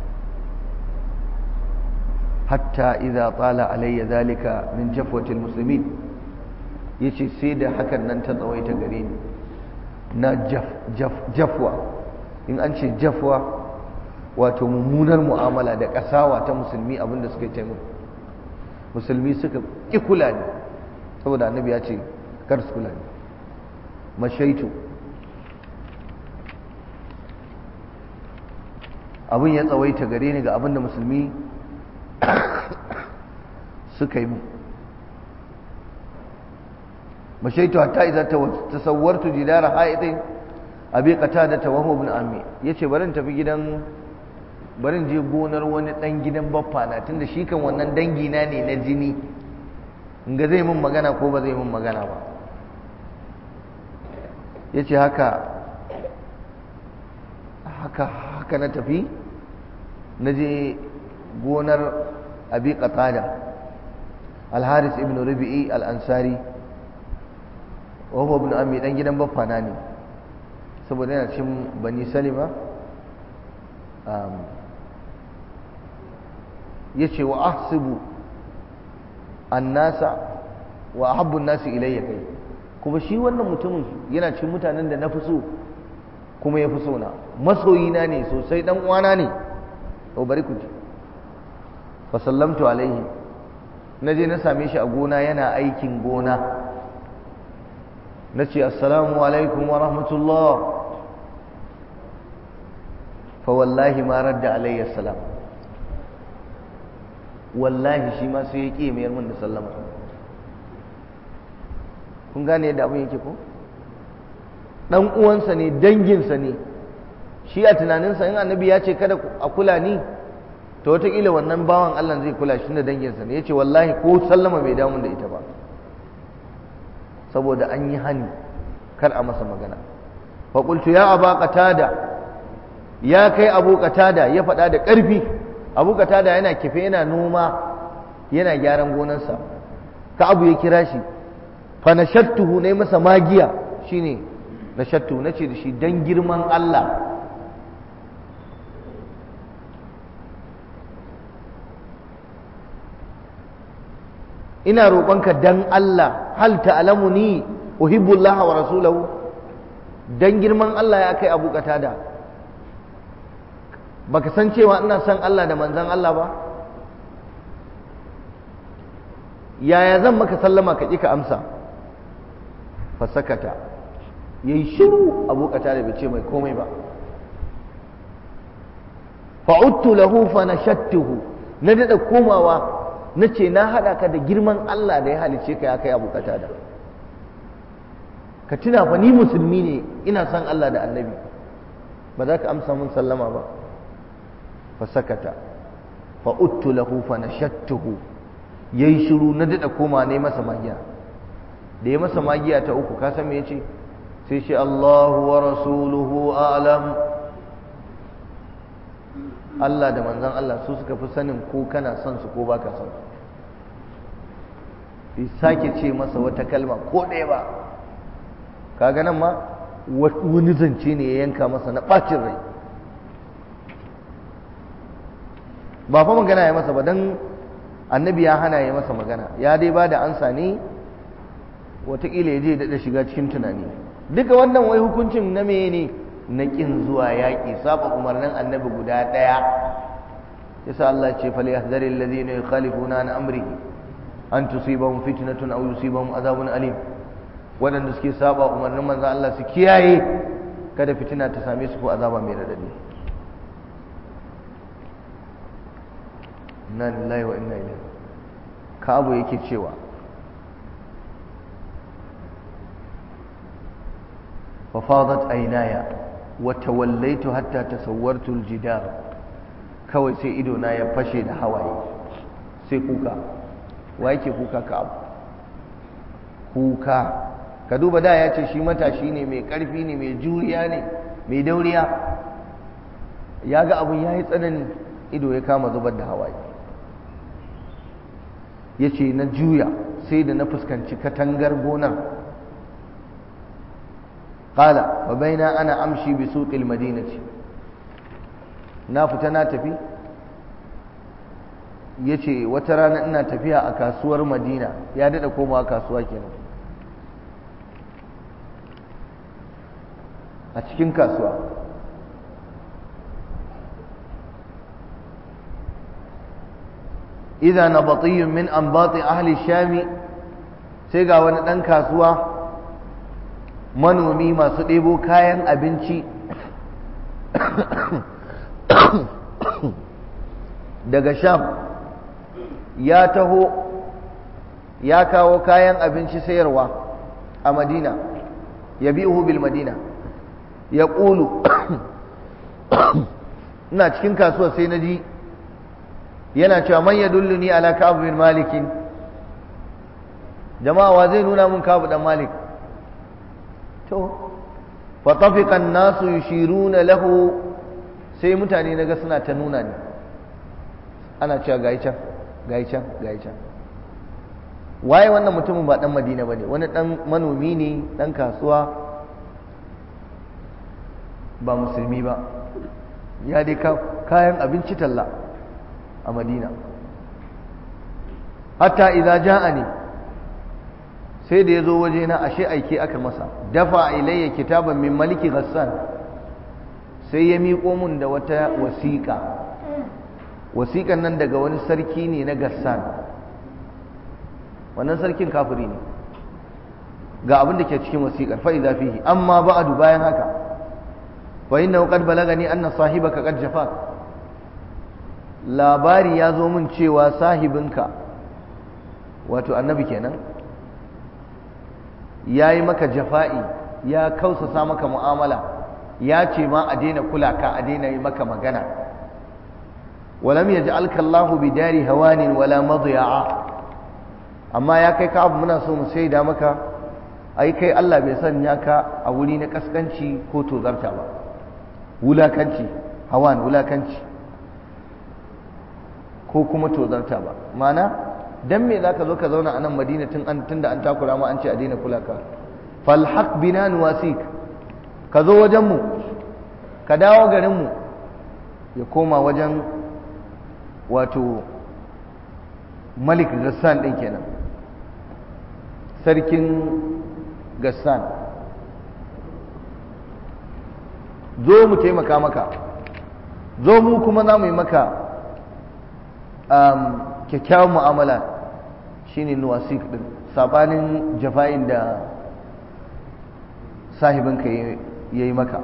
hatta idza tala alayya zalika min jafwatil muslimin yace sai da hakan nan ta tsawaita gare ni na jafwa in an ce jafwa wato mummunar mu'amala da kasawa ta musulmi abinda suka yi musulmi suka ƙi kula ne saboda annabi ya ce kar su kula ne mashaitu abin ya tsawaita gare ni ga abinda musulmi suka yi mu mashaitu hatta idan tasawwartu jidara haidin abi qatada tawahu ibn ammi yace barin tafi gidan barin je gonar wani dan gidan baffa na tunda shi kan wannan dangi na ne na jini ga zai mun magana ko ba zai mun magana ba yace haka haka haka na tafi na je gonar abi qatada al-haris ibn rabi'i al-ansari wa huwa ibn ammi dan gidan baffana ne saboda yana cin bani salima yace wa ahsibu annasa wa ahabbu an-nasi ilayya kai kuma shi wannan mutumin yana cikin mutanen da na fi so kuma ya fi so na masoyina ne sosai dan uwana ne to bari ku ji fa sallamtu alaihi na je na same shi a gona yana aikin gona na ce assalamu alaikum wa rahmatullah fa wallahi ma radda alayya salam wallahi shi ma sai ya ƙi mayar min da sallama kun gane yadda abin yake ko dan uwansa ne danginsa ne shi a tunaninsa in annabi ya ce kada a kula ni to wataƙila wannan bawan Allah zai kula shi da danginsa ne ya ce wallahi ko sallama bai damun da ita ba saboda an yi hani kar a masa magana faƙultu ya aba qatada ya kai abu qatada ya faɗa da ƙarfi abu qatada yana kife yana noma yana gyaran gonarsa ka abu ya kira shi fa nashattuhu ne masa magiya shine nashattu nace da shi dan girman Allah ina roƙonka dan Allah hal ta'lamuni uhibbu Allah wa rasulahu dan girman Allah ya kai Abu Qatada baka san cewa ina son Allah da manzon Allah ba yaya zan maka sallama ka ka amsa fasakata yayi shiru Abu Qatada bai ce mai komai ba fa'udtu lahu fa nashattuhu na dada komawa na ce na haɗa ka da girman Allah da ya halice ka ya kai abu da ka tuna fa ni musulmi ne ina son Allah da annabi ba za ka amsa mun sallama ba fa sakata fa uttu lahu fa nashattuhu yayi shiru na dada koma ne masa magiya da ya masa magiya ta uku ka san me yace sai shi Allahu wa rasuluhu a'lam Allah da manzon Allah su suka fi sanin ko kana son su ko baka son su bai sake ce masa wata kalma ko ɗaya ba kaga nan ma wani zance ne ya yanka masa na ɓacin rai ba fa magana ya masa ba don annabi ya hana ya masa magana ya dai ba da ansa ne watakila ya je daɗa shiga cikin tunani duka wannan wai hukuncin na meye ne na ƙin zuwa yaƙi saba umarnin annabi guda ɗaya yasa Allah ce fal yahdharil ladina yukhalifuna an amrihi an tusibahum fitnatun aw yusibahum adhabun alim wadanda suke saba umarnin manzo Allah su kiyaye kada fitina ta same su ko azaba mai radadi inna lillahi wa inna ilaihi kabu yake cewa ففاضت عيناي وتوليت حتى تصورت الجدار kawai sai ido na ya fashe da hawaye sai kuka wa yake kuka ka abu kuka ka duba da ya ce shi matashi ne mai ƙarfi ne mai juriya ne mai dauriya ya ga abin ya yi tsanani ido ya kama zubar da hawaye ya ce na juya sai da na fuskanci katangar gonar ƙala wa baina ana amshi bi suƙil madinati na fita na tafi ya ce wata rana ina tafiya a kasuwar madina ya daɗa komawa kasuwa kenan a cikin kasuwa idan na batiyun min an bati ahli shami sai ga wani ɗan kasuwa manomi masu ɗebo kayan abinci daga sham ya taho ya kawo kayan abinci sayarwa a madina ya bi bil madina ya ƙulu ina cikin kasuwa sai na ji yana cewa man ya dulluni ala kabu bin malikin jama'a wa zai nuna mun kabu dan malik to fatafiqa an-nasu yushiruna lahu sai mutane naga suna ta nuna ni ana cewa gai can gai can gai can waye wannan mutumin ba dan Madina bane wani dan manomi ne dan kasuwa ba musulmi ba ya dai kayan abinci talla a Madina hatta idza ja'ani sai da ya zo waje na ashe aike aka masa dafa ilayya kitaban min maliki ghassan sai ya miƙo mun da wata wasiƙa wasiƙan nan daga wani sarki ne na gassan wannan sarkin kafiri ne ga abin da ke cikin wasiƙar fa'iza fihi amma ba'adu bayan haka fa innahu qad balagani anna sahibaka qad jafak labari ya zo min cewa sahibinka wato annabi kenan yayi maka jafa'i ya kausasa maka mu'amala ya ce ma a daina kula ka a daina yi maka magana walam yaj'alka Allahu bidari hawanin wala madya'a amma ya kai ka abu muna so mu shaida maka ai kai Allah bai sanya ka a wuri na kaskanci ko tozarta ba wulakanci hawan wulakanci ko kuma tozarta ba mana dan me zaka zo ka zauna a nan Madina tun an tunda an takura ma an ce a daina kula ka fal haq bina nuwasik ka zo wajen mu ka dawo garin mu ya koma wajen wato Malik Gassan din kenan sarkin Gassan zo mu taimaka maka zo mu kuma za mu yi maka kyakkyawan mu'amala shine nuwasik din sabanin jafa'in da sahibinka ya yi maka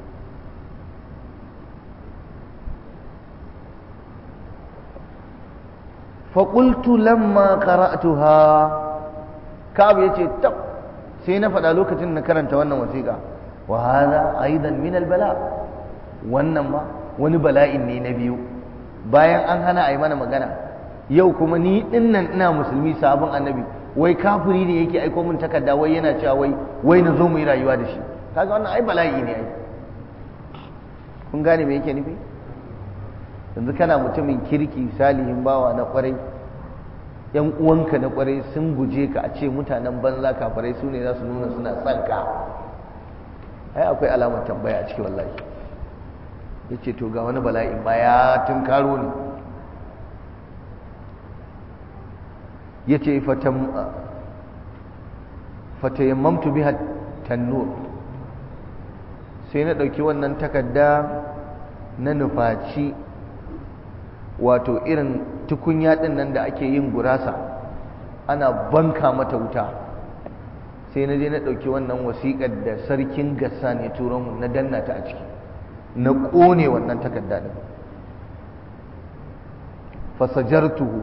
faƙultu lamma qara'tuha kabu ya ce tab sai na faɗa lokacin na karanta wannan wasiƙa wa hada aidan min albala wannan ma wani bala'in ne na biyu bayan an hana a yi mana magana yau kuma ni dinnan ina musulmi sabon annabi wai kafiri ne yake aiko min takarda wai yana cewa wai wai na zo mu yi rayuwa da shi kaga wannan ai bala'i ne ai kun gane me yake nufi yanzu kana mutumin kirki salihin bawa na kwarai yan uwanka na kwarai sun guje ka a ce mutanen banza kafirai su ne za su nuna suna son ka ai akwai alamar tambaya a cikin wallahi ya ce to ga wani bala'in ba ya tun karo ne ya ce fatayammamtu biha tannur sai na ɗauki wannan takarda na nufaci wato irin tukunya ɗin nan da ake yin gurasa ana banka mata wuta sai na je na ɗauki wannan wasiƙar da sarkin gassa ne turo mu na danna ta a ciki na ƙone wannan takarda ɗin fasajartuhu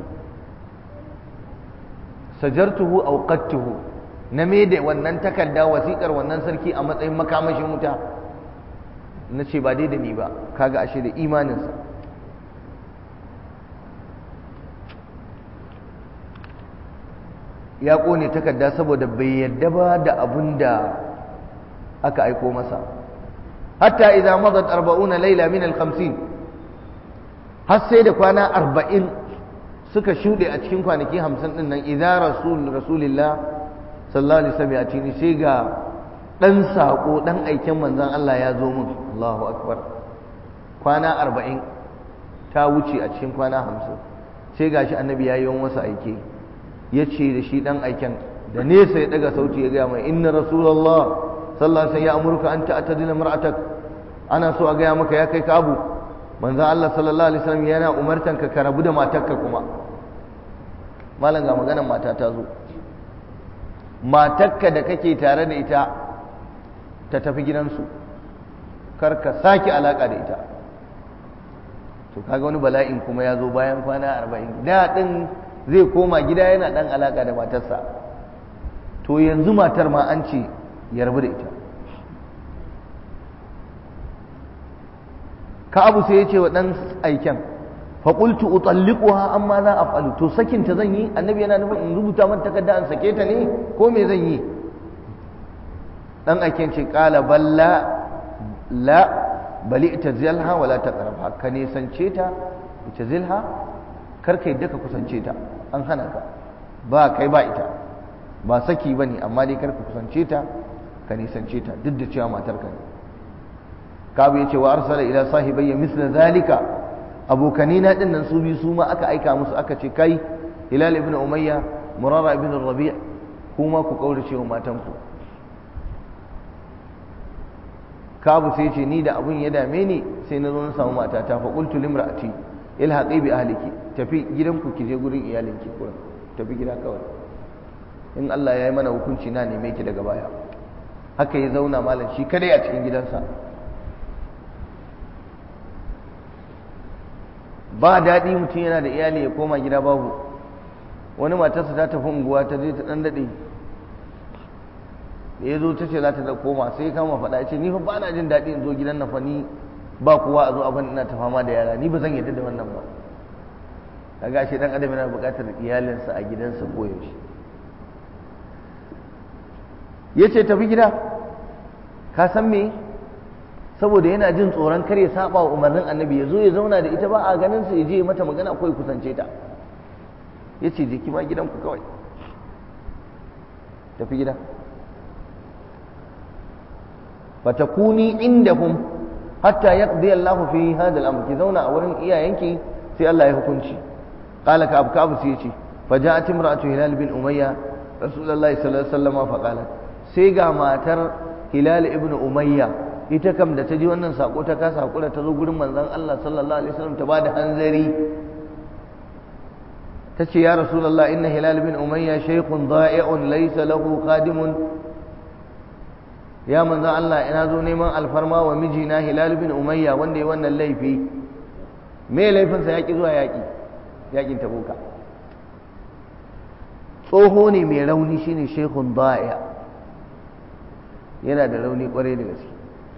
sajartuhu auqattuhu na me da wannan takarda wasiƙar wannan sarki a matsayin makamashin wuta na ce ba dai da ni ba kaga ashe da imaninsa ya ƙone takarda saboda bai yadda ba da abin da aka aiko masa hatta idza madat 40 layla min al-50 har sai da kwana 40 suka shude a cikin kwanaki 50 din nan idza rasul rasulillah sallallahu alaihi wasallam ya tini sai ga dan sako dan aikin manzon Allah ya zo mun Allahu akbar kwana 40 ta wuce a cikin kwana 50 sai gashi annabi ya yi masa aike ya ce da shi dan aiken da nesa ya daga sauti ya gaya mai inna rasulullah sallallahu alaihi ya amurka an ta'tadila mar'atak ana so a gaya maka ya kai ka abu manzo Allah sallallahu alaihi wasallam yana umartan ka ka rabu da matarka kuma malam ga maganar mata ta zo matarka da kake tare da ita ta tafi gidansu kar ka sake alaka da ita to kaga wani bala'in kuma ya zo bayan kwana 40 da din zai koma gida yana dan alaka da matarsa to yanzu matar ma an ce ya rabu da ita ka abu sai ya ce wa ɗan aiken faƙultu utalliquha amma za a falu to sakin ta zan yi annabi yana nufin in rubuta mata takarda an sake ta ne ko me zan yi ɗan aiken ce ƙala balla la bali ita zilha wala ta ƙarfa ka nisance ta ita zilha kar ka yadda ka kusance ta an hana ka ba kai ba ita ba saki ba ne amma dai kar ka kusance ta ka nisance ta duk da cewa matar ka ne kabu ya ce wa arsala ila sahibayya misla zalika abokanina din nan su biyu su ma aka aika musu aka ce kai hilal ibn umayya murara ibn rabi' kuma ku kaurace wa matanku kabu sai ce ni da abun ya dame ni sai na zo na samu matata fa qultu limra'ati ilhaqi bi ahliki tafi gidanku ki je gurin iyalinki kurin tafi gida kawai in Allah ya yi mana hukunci na neme ki daga baya haka ya zauna malam shi kadai a cikin gidansa ba daɗi mutum yana da iyali ya koma gida babu wani matarsa ta tafi unguwa ta je ta ɗan daɗe da ya zo ta ce za ta koma sai kama faɗa ce ni fa ba na jin daɗi in zo gidan na fa ni ba kowa a zo abin ina ta fama da yara ni ba zan yadda da wannan ba kaga shi dan adam yana buƙatar iyalinsa a gidansa koyaushe yace tafi gida ka san me saboda yana jin tsoron kar ya saba wa umarnin annabi ya zo ya zauna da ita ba a ganin sa ya je mata magana ko ya kusance ta yace je ki ma gidanku kawai tafi gida fatakuni indahum hatta yaqdi Allahu fi hadha al-amr ki zauna a wurin iyayenki sai Allah ya hukunci qala ka abu kabu sai yace faja'at imra'atu hilal bin umayya rasulullahi sallallahu alaihi wasallam fa qalat sai ga matar hilal ibn umayya ita kam da ta ji wannan sako ta kasa hakura ta zo gurin manzon Allah sallallahu alaihi wasallam ta bada hanzari tace ya rasulullah inna hilal bin umayya shaykhun da'i'un laysa lahu khadimun ya manzan Allah ina zo neman alfarma wa mijina Hilal bin Umayya wanda ya wannan laifi me laifinsa yaƙi zuwa yaƙi yaƙin tabuka tsoho ne mai rauni shine shekun da'iya yana da rauni kwarai da gaske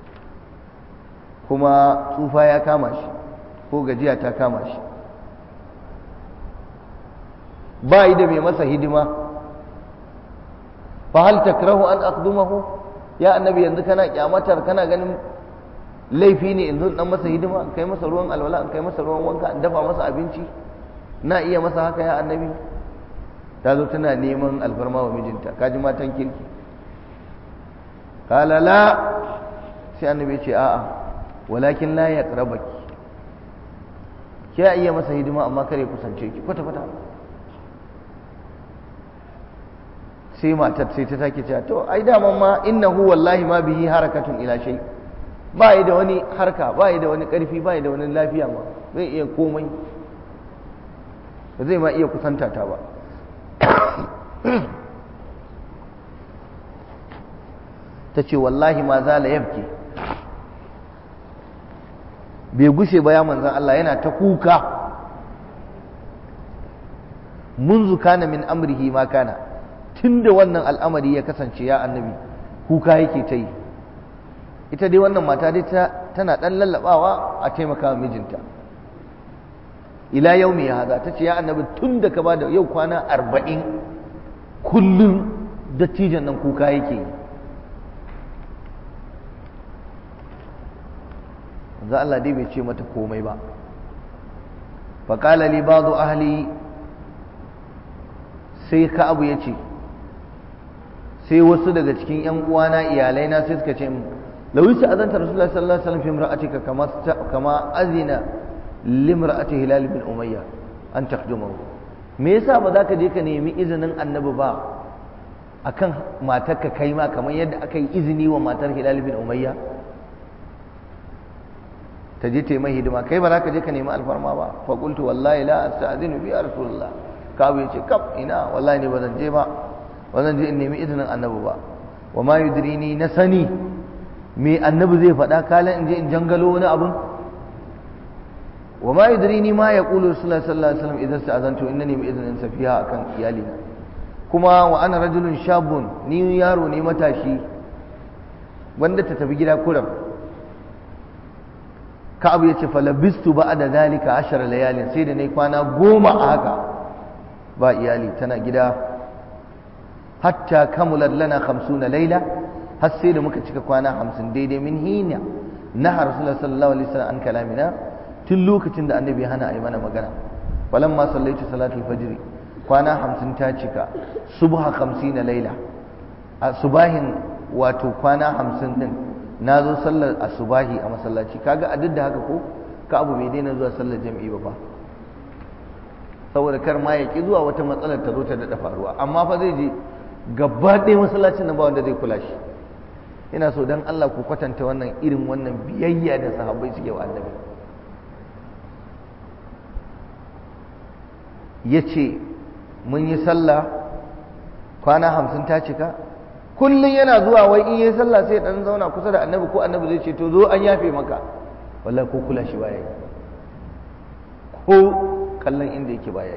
kuma tsufa ya kama shi ko gajiya ta kama shi ba yi da mai masa hidima fa hal takrahu an aqdumahu ya annabi yanzu kana kyamatar kana ganin laifi ne yanzu dan masa hidima kai masa ruwan alwala kai masa ruwan wanka in dafa masa abinci na iya masa haka ya annabi ta zo tana neman alfarma wa mijinta kaji matan kirki kala la sai annabi ya ce a'a walakin la yaqrabaki ke iya masa hidima amma kare kusance ki kwata kwata sai matar sai ta take cewa to ai daman ma innahu wallahi ma bihi harakatun ila shay ba yi da wani harka ba yi da wani karfi ba yi da wani lafiya ma zai iya komai ba zai ma iya kusanta ta ba ta ce wallahi ma za la yabki bai gushe ba ya manzan Allah yana ta kuka منذ كان من أمره ما كان tun da wannan al'amari ya kasance ya annabi kuka yake ta yi ita dai wannan mata dai tana ɗan lallaɓawa a taimaka mijinta ila yau mai haza ta ce ya annabi tun da ka ba da yau kwana arba'in kullum dattijan nan kuka yake yi za Allah dai bai ce mata komai ba faƙala li ba'du ahli sai ka abu ya ce sai wasu daga cikin yan uwana iyalai na sai suka ce mu lawi sa azanta rasulullahi sallallahu alaihi wasallam fi imra'atika kama kama azina limra'ati hilal bin umayya an taqdumahu me yasa ba za ka je ka nemi izinin annabi ba akan matarka kai ma kamar yadda aka yi izini wa matar hilal bin umayya ta je ta yi mai hidima kai ba za ka je ka nemi alfarma ba fa qultu wallahi la asta'zinu bi rasulullah kabu yace kaf ina wallahi ne ba zan je ba ba zan je in nemi izinin annabi ba wa ma yudrini na sani me annabi zai faɗa kalan in je in jangalo wani abun wa ma yudrini ma yaqulu rasulullahi sallallahu alaihi wasallam idan sta'azantu innani bi idnin safiha akan iyali kuma wa ana rajulun shabun ni yaro ne matashi wanda ta tafi gida kuram ka'abu yace falabistu ba'da zalika ashara layalin sai da nayi kwana goma a haka ba iyali tana gida hatta kamulat lana 50 laila har sai da muka cika kwana 50 daidai min hina naha rasulullah sallallahu alaihi wasallam an kalamina tun lokacin da annabi hana a yi mana magana falamma sallaitu salatul fajr kwana 50 ta cika subha 50 laila a subahin wato kwana 50 din na zo sallar asubahi a masallaci kaga a duk da haka ko ka abu bai daina zuwa sallar jami'i ba fa saboda kar ma ya ki zuwa wata matsalar ta zo ta daɗa faruwa amma fa zai je gaba ɗaya masallacin nan ba wanda zai kula shi ina so dan Allah ku kwatanta wannan irin wannan biyayya da sahabbai suke wa annabi ya ce mun yi sallah kwana hamsin ta cika kullum yana zuwa wai in yi sallah sai dan zauna kusa da annabi ko annabi zai ce to zo an yafe maka wallahi ko kula shi baya yi ko kallon inda yake baya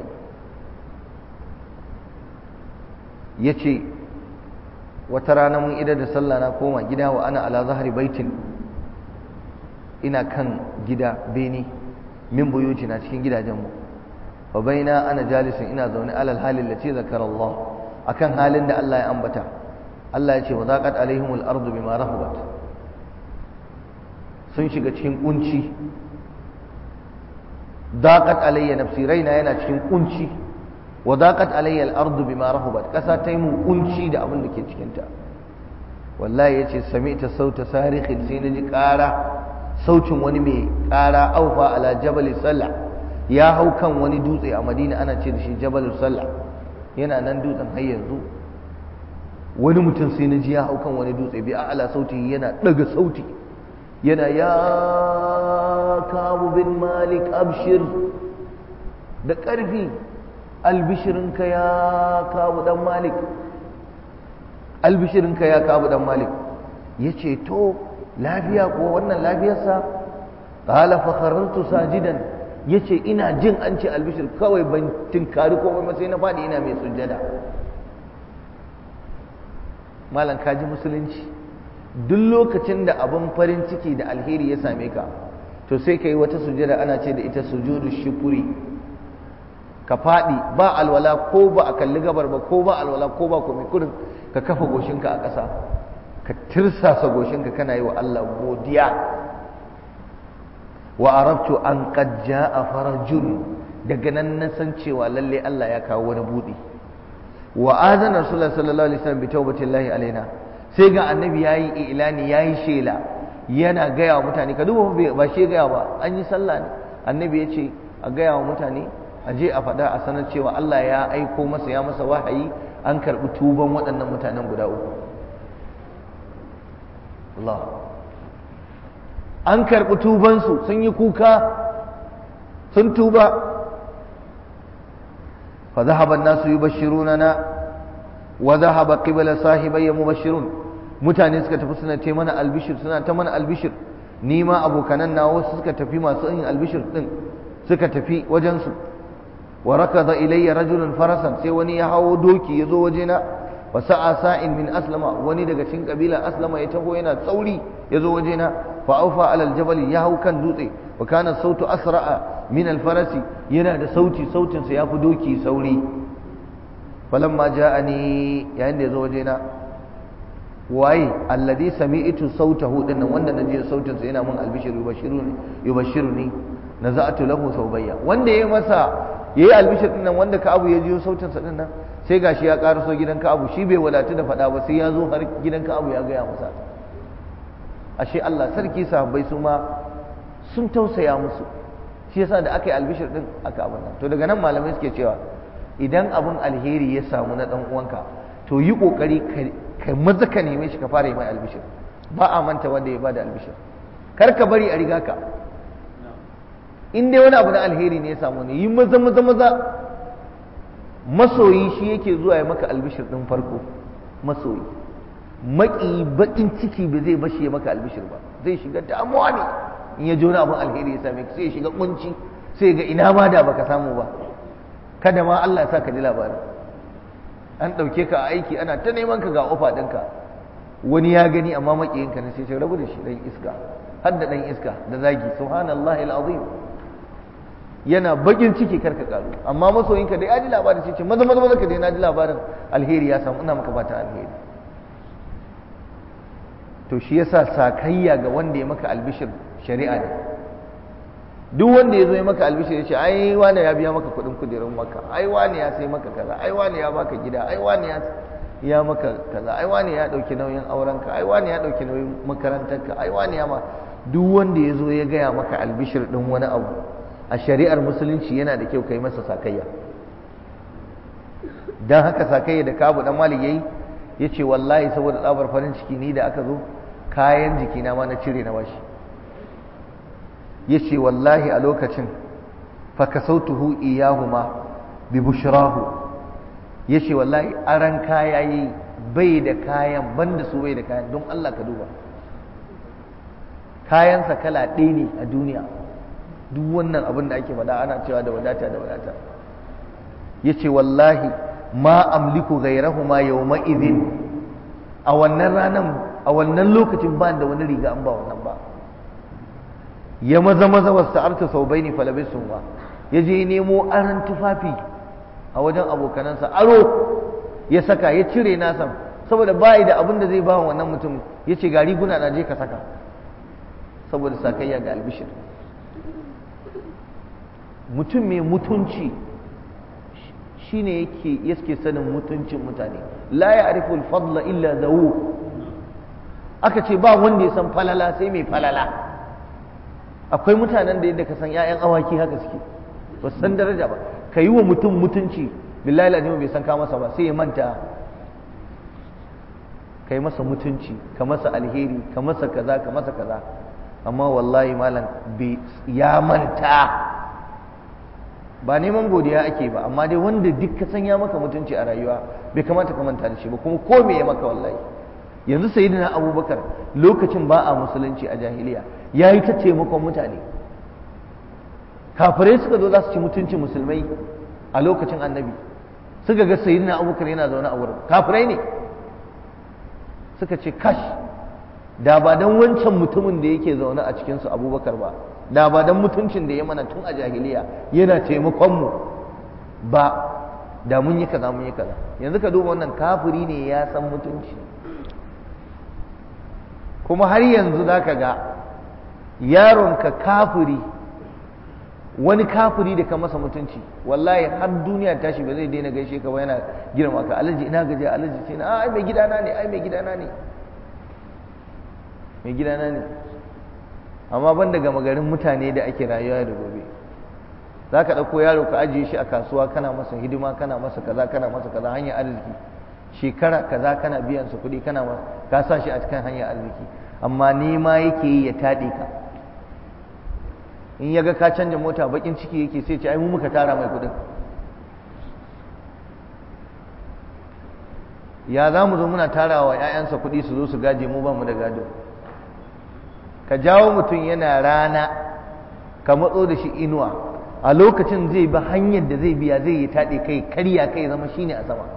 yi ya ce wata rana mun idar da sallah na koma gida wa ana ala zahari baitin ina kan gida beni min buyuti na cikin gidajenmu wa baina ana jalisin ina zaune alal halin lati zakara Allah akan halin da Allah ya ambata Allah ya ce wa zaqat alaihimul ardu bima rahabat sun shiga cikin kunci daqat alayya nafsi raina yana cikin kunci wa daqat alayya al-ardu bima rahabat kasa ta yi mu kunci da abin da ke cikin ta wallahi yace sami'ta sauta sarikhin sai naji ƙara sautin wani mai ƙara aufa ala jabal sallah ya hau kan wani dutse a Madina ana ce da shi jabal sallah yana nan dutsen har yanzu wani mutum sai naji ya hau kan wani dutse bi ala sauti yana daga sauti yana ya kabu bin malik abshir da ƙarfi albishirinka ya kabu dan malik albishirinka ya kabu dan malik ya ce to lafiya ko wannan lafiyarsa ƙala fakharartu sajidan ya ce ina jin an ce albishir kawai ban tinkari komai sai na faɗi ina mai sujjada malam kaji musulunci duk lokacin da abin farin ciki da alheri ya same ka to sai ka yi wata sujada ana ce da ita sujudu shukuri ka faɗi ba alwala ko ba a kalli gabar ba ko ba alwala ko ba komai kurin ka kafa goshinka a ƙasa ka tirsasa goshinka kana yi wa Allah godiya wa arabtu an qad jaa farajun daga nan na san cewa lalle Allah ya kawo wani buɗi wa azana rasulullahi sallallahu alaihi wasallam bi tawbatillahi alaina sai ga annabi ya yi ilani ya yi shela yana gaya wa mutane ka duba ba shi gaya ba an yi sallah ne annabi ya ce a gaya wa mutane a je a faɗa a sanar cewa Allah ya aiko masa ya masa wahayi an karɓi tuban waɗannan mutanen guda uku Allah an karɓi tubansu sun yi kuka sun tuba fa zahaba an-nasu yubashshirunana wa zahaba qibla sahibayya mubashshirun mutane suka tafi suna ta mana albishir suna ta mana albishir ni ma abokanan na wasu suka tafi masu yin albishir din suka tafi wajensu wa rakaza ilayya rajulun farasan sai wani ya hawo doki ya zo wajena wa sa'a sa'in min aslama wani daga cikin kabila aslama ya taho yana tsauri ya zo wajena fa aufa alal jabal ya hau kan dutse wa kana sautu asra'a min al farasi yana da sauti sautin sa yafi doki sauri falamma ja'ani yayin da ya zo wajena waye alladhi sami'tu sautahu dinnan wanda naji sautin sa yana mun albishir yubashiruni yubashiruni naza'tu lahu thawbayya wanda yayi masa yayi albishir dinnan wanda ka abu ya jiyo sautin sa dinnan sai gashi ya karaso gidan ka abu shi bai wadatu da fada ba sai ya zo har gidan ka abu ya gaya masa ashe Allah sarki sahabbai su ma sun tausaya musu shi yasa da aka yi albishir din aka abin nan to daga nan malamai suke cewa idan abun alheri ya samu na dan uwanka to yi kokari kai maza ka neme shi ka fara yi mai albishir ba a manta wanda ya bada albishir kar ka bari a riga ka in dai wani abu na alheri ne ya samu ne yi maza maza maza masoyi shi yake zuwa ya maka albishir din farko masoyi maki bakin ciki ba zai bashi ya maka albishir ba zai shiga damuwa ne in ya ji wani abin alheri ya same ka sai ya shiga kunci sai ga ina ma da baka samu ba kada ma Allah ya sa ka ji labarin an ɗauke ka a aiki ana ta neman ka ga ofa ɗinka wani ya gani amma maƙiyinka na sai ce rabu da shi ɗan iska har da ɗan iska da zagi subhanallah al'azim yana bakin ciki karka karu amma masoyinka dai ya ji labarin sai ce maza maza maza ka dai na ji labarin alheri ya samu ina maka fata alheri to shi yasa sakayya ga wanda ya maka albishir shari'a ne duk wanda ya zo ya maka albishir ya ce ai wane ya biya maka kuɗin kujerun maka ai wane ya sai maka kaza ai wane ya baka gida ai wane ya ya maka kaza ai wane ya ɗauki nauyin aurenka ai wane ya ɗauki nauyin makarantarka ai wane ya ma duk wanda ya zo ya gaya maka albishir ɗin wani abu a shari'ar musulunci yana da kyau kai masa sakayya dan haka sakai da kabu dan malik yayi yace wallahi saboda tsabar farin ciki ni da aka zo kayan jikina ma na cire na bashi yace wallahi a lokacin fa kasautuhu iyahuma bi bushrahu yace wallahi aran kaya yi bai da kayan banda su bai da kayan don Allah ka duba kayansa kala ɗaya ne a duniya duk wannan abin da ake faɗa ana cewa da wadata da wadata yace wallahi ma amliku ghayrahuma yawma idhin a wannan ranan a wannan lokacin ba da wani riga an ba wannan ba ya maza maza wasta'arta saubaini falabisu ba yaje nemo aran tufafi a wajen abokanansa aro ya saka ya cire nasa saboda bai da abin da zai ba wannan mutum yace ga riguna na je ka saka saboda sakayya ga albishir mutum mai mutunci shine yake yake sanin mutuncin mutane la ya'rifu al-fadla illa zawu aka ce ba wanda ya san falala sai mai falala akwai mutanen da yadda ka san ƴaƴan awaki haka suke ba san daraja ba ka yi wa mutum mutunci billahi lazima bai san ka masa ba sai ya manta kai masa mutunci ka masa alheri ka masa kaza ka masa kaza amma wallahi malam ya manta ba neman godiya ake ba amma dai wanda duk ka san ya maka mutunci a rayuwa bai kamata ka manta da shi ba kuma ko me ya maka wallahi yanzu sayyidina abubakar lokacin ba a musulunci a jahiliya ya yi ta taimakon mutane kafirai suka zo za su ci mutuncin musulmai a lokacin annabi suka ga sayyidina abubakar yana zaune a wurin kafirai ne suka ce kash da ba don wancan mutumin da yake zaune a cikinsu abubakar ba da ba don mutuncin da ya mana tun a jahiliya yana taimakonmu ba da mun yi kaza mun yi kaza yanzu ka duba wannan kafiri ne ya san mutunci kuma har yanzu za ka ga yaronka kafiri wani kafiri da ka masa mutunci wallahi har duniya tashi ba zai daina gaishe ka ba yana girma ka alaji ina gaje alaji sai na ai mai gidana ne ai mai gidana ne mai gidana ne amma ban daga magarin mutane da ake rayuwa da gobe za ka ɗauko yaro ka ajiye shi a kasuwa kana masa hidima kana masa kaza kana masa kaza hanyar arziki shekara kaza kana biyan su kuɗi kana ka sa shi a cikin hanyar arziki amma nema yake yi ya taɗe ka in ya ga ka canja mota bakin ciki yake sai ce ai mu muka tara mai kuɗin ya za mu zo muna tara wa 'ya'yansa kuɗi su zo su gaje mu ba mu da gado ka jawo mutum yana rana ka matso da shi inuwa a lokacin zai bi hanyar da zai biya zai yi taɗe kai karya kai zama shine a sama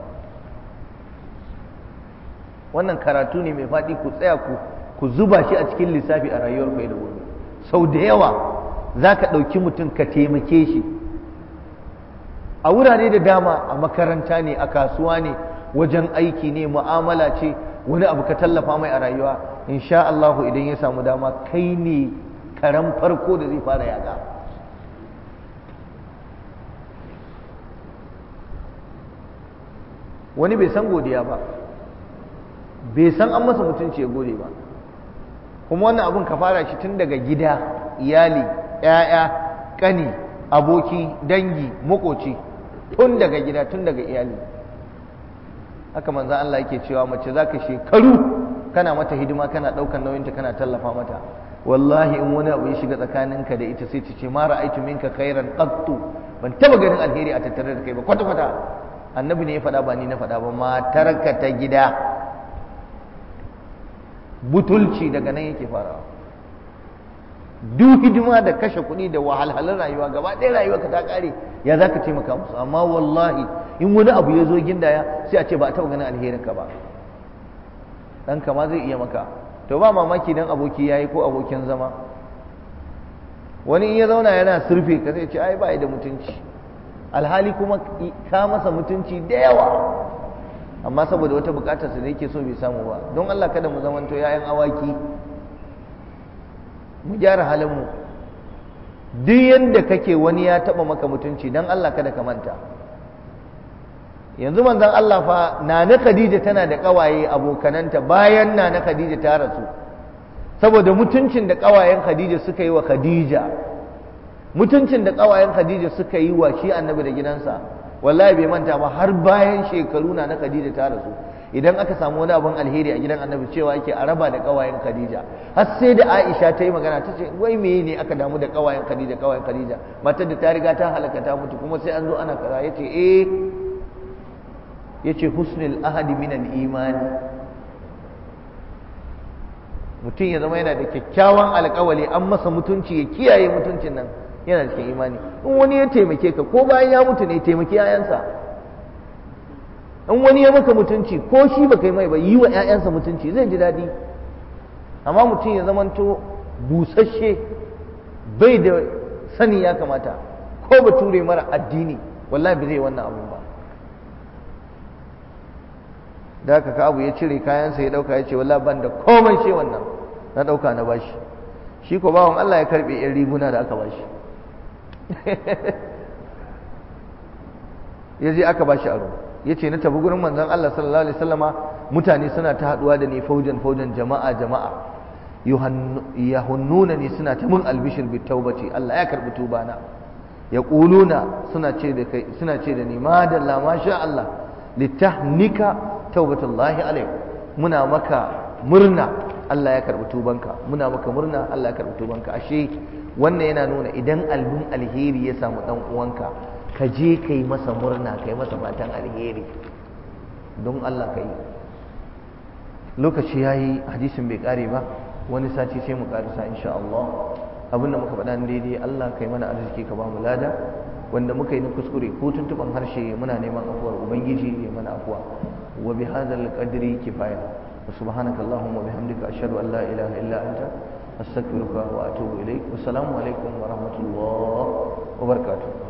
wannan karatu ne mai faɗi ku tsaya ku ku zuba shi a cikin lissafi a rayuwar ku da gobe sau da yawa za ka ɗauki mutum ka taimake shi a wurare da dama a makaranta ne a kasuwa ne wajen aiki ne mu'amala ce wani abu ka tallafa mai a rayuwa insha Allahu idan ya samu dama kai ne karan farko da zai fara yaga wani bai san godiya ba bai san an masa mutunci ya gode ba kuma wannan abun ka fara shi tun daga gida iyali ‘ya'ya ƙani aboki dangi makoci tun daga gida tun daga iyali haka manzan Allah yake cewa mace za ka shekaru kana mata hidima kana ɗaukar nauyinta kana tallafa mata wallahi in wani abu ya shiga tsakaninka da ita sai ta ce ma ra'aitu minka khairan qattu ban taba ganin alheri a tattare da kai ba kwata kwata annabi ne ya faɗa ba ni na faɗa ba matarka ta gida butulci daga nan yake farawa duk hidima da kashe kuɗi da wahalhalun rayuwa gaba ɗaya rayuwa ka ta ƙare ya za ka taimaka musu amma wallahi in wani abu ya zo gindaya sai a ce ba a taɓa ganin alherin ka ba ɗan kama zai iya maka to ba mamaki dan aboki ya yi ko abokin zama wani in ya zauna yana surfe ka sai ce ai ba da mutunci alhali kuma ka masa mutunci da yawa amma saboda wata bukatar su da yake so bai samu ba don Allah kada mu zamanto yayan awaki mu gyara halin mu duk yanda kake wani ya taba maka mutunci dan Allah kada ka manta yanzu manzon Allah fa nana Khadija tana da kawaye abokananta bayan nana Khadija ta rasu saboda mutuncin da kawayen Khadija suka yi wa Khadija mutuncin da kawayen Khadija suka yi wa shi annabi da gidansa wallahi bai manta ba har bayan shekaru na na Khadija ta rasu idan aka samu wani abin alheri a gidan annabi cewa yake a raba da kawayen Khadija har sai da Aisha ta yi magana ta ce wai meye ne aka damu da kawayen Khadija kawayen Khadija matar da ta riga ta halaka ta mutu kuma sai an zo ana kaza yace eh yace husnul ahadi minal imani mutum ya zama yana da kyakkyawan alkawali an masa mutunci ya kiyaye mutuncin nan yana cikin imani in wani ya taimake ka ko bayan ya mutu ne taimaki 'ya'yansa in wani ya maka mutunci ko shi ba kai mai ba yi wa 'ya'yansa mutunci zai ji daɗi amma mutum ya zamanto busasshe bai da sani ya kamata ko bature mara addini wallahi ba zai wannan abun ba da haka ka abu ya cire kayansa ya dauka ya ce wallahi ban da komai ce wannan na dauka na bashi shi ko bawon Allah ya karbe yan riguna da aka bashi ya je aka bashi aro ya ce na tafi gurin manzon Allah sallallahu alaihi wasallama mutane suna ta haduwa da ni faujan faujan jama'a jama'a yahunnuna ni suna ta mun albishir bi taubati Allah ya karbi tubana ya quluna suna ce da kai suna ce da ni madalla masha Allah litahnika taubatullahi alaik muna maka murna Allah ya karbi tubanka muna maka murna Allah ya karbi tubanka ashe wannan yana nuna idan albin alheri ya samu dan uwanka ka je kai masa murna kai masa fatan alheri don Allah kai lokaci yayi hadisin bai kare ba wani sati sai mu karisa insha Allah abinda muka faɗa daidai Allah kai mana arziki ka ba mu lada wanda muka yi na kuskure ko tuntuban harshe muna neman afuwar ubangiji ya mana afuwa wa bi hadzal qadri kifaya wa subhanaka allahumma wa bihamdika ashhadu an la ilaha illa anta astaghfiruka wa atubu ilaik assalamu alaikum wa rahmatullahi wa barakatuh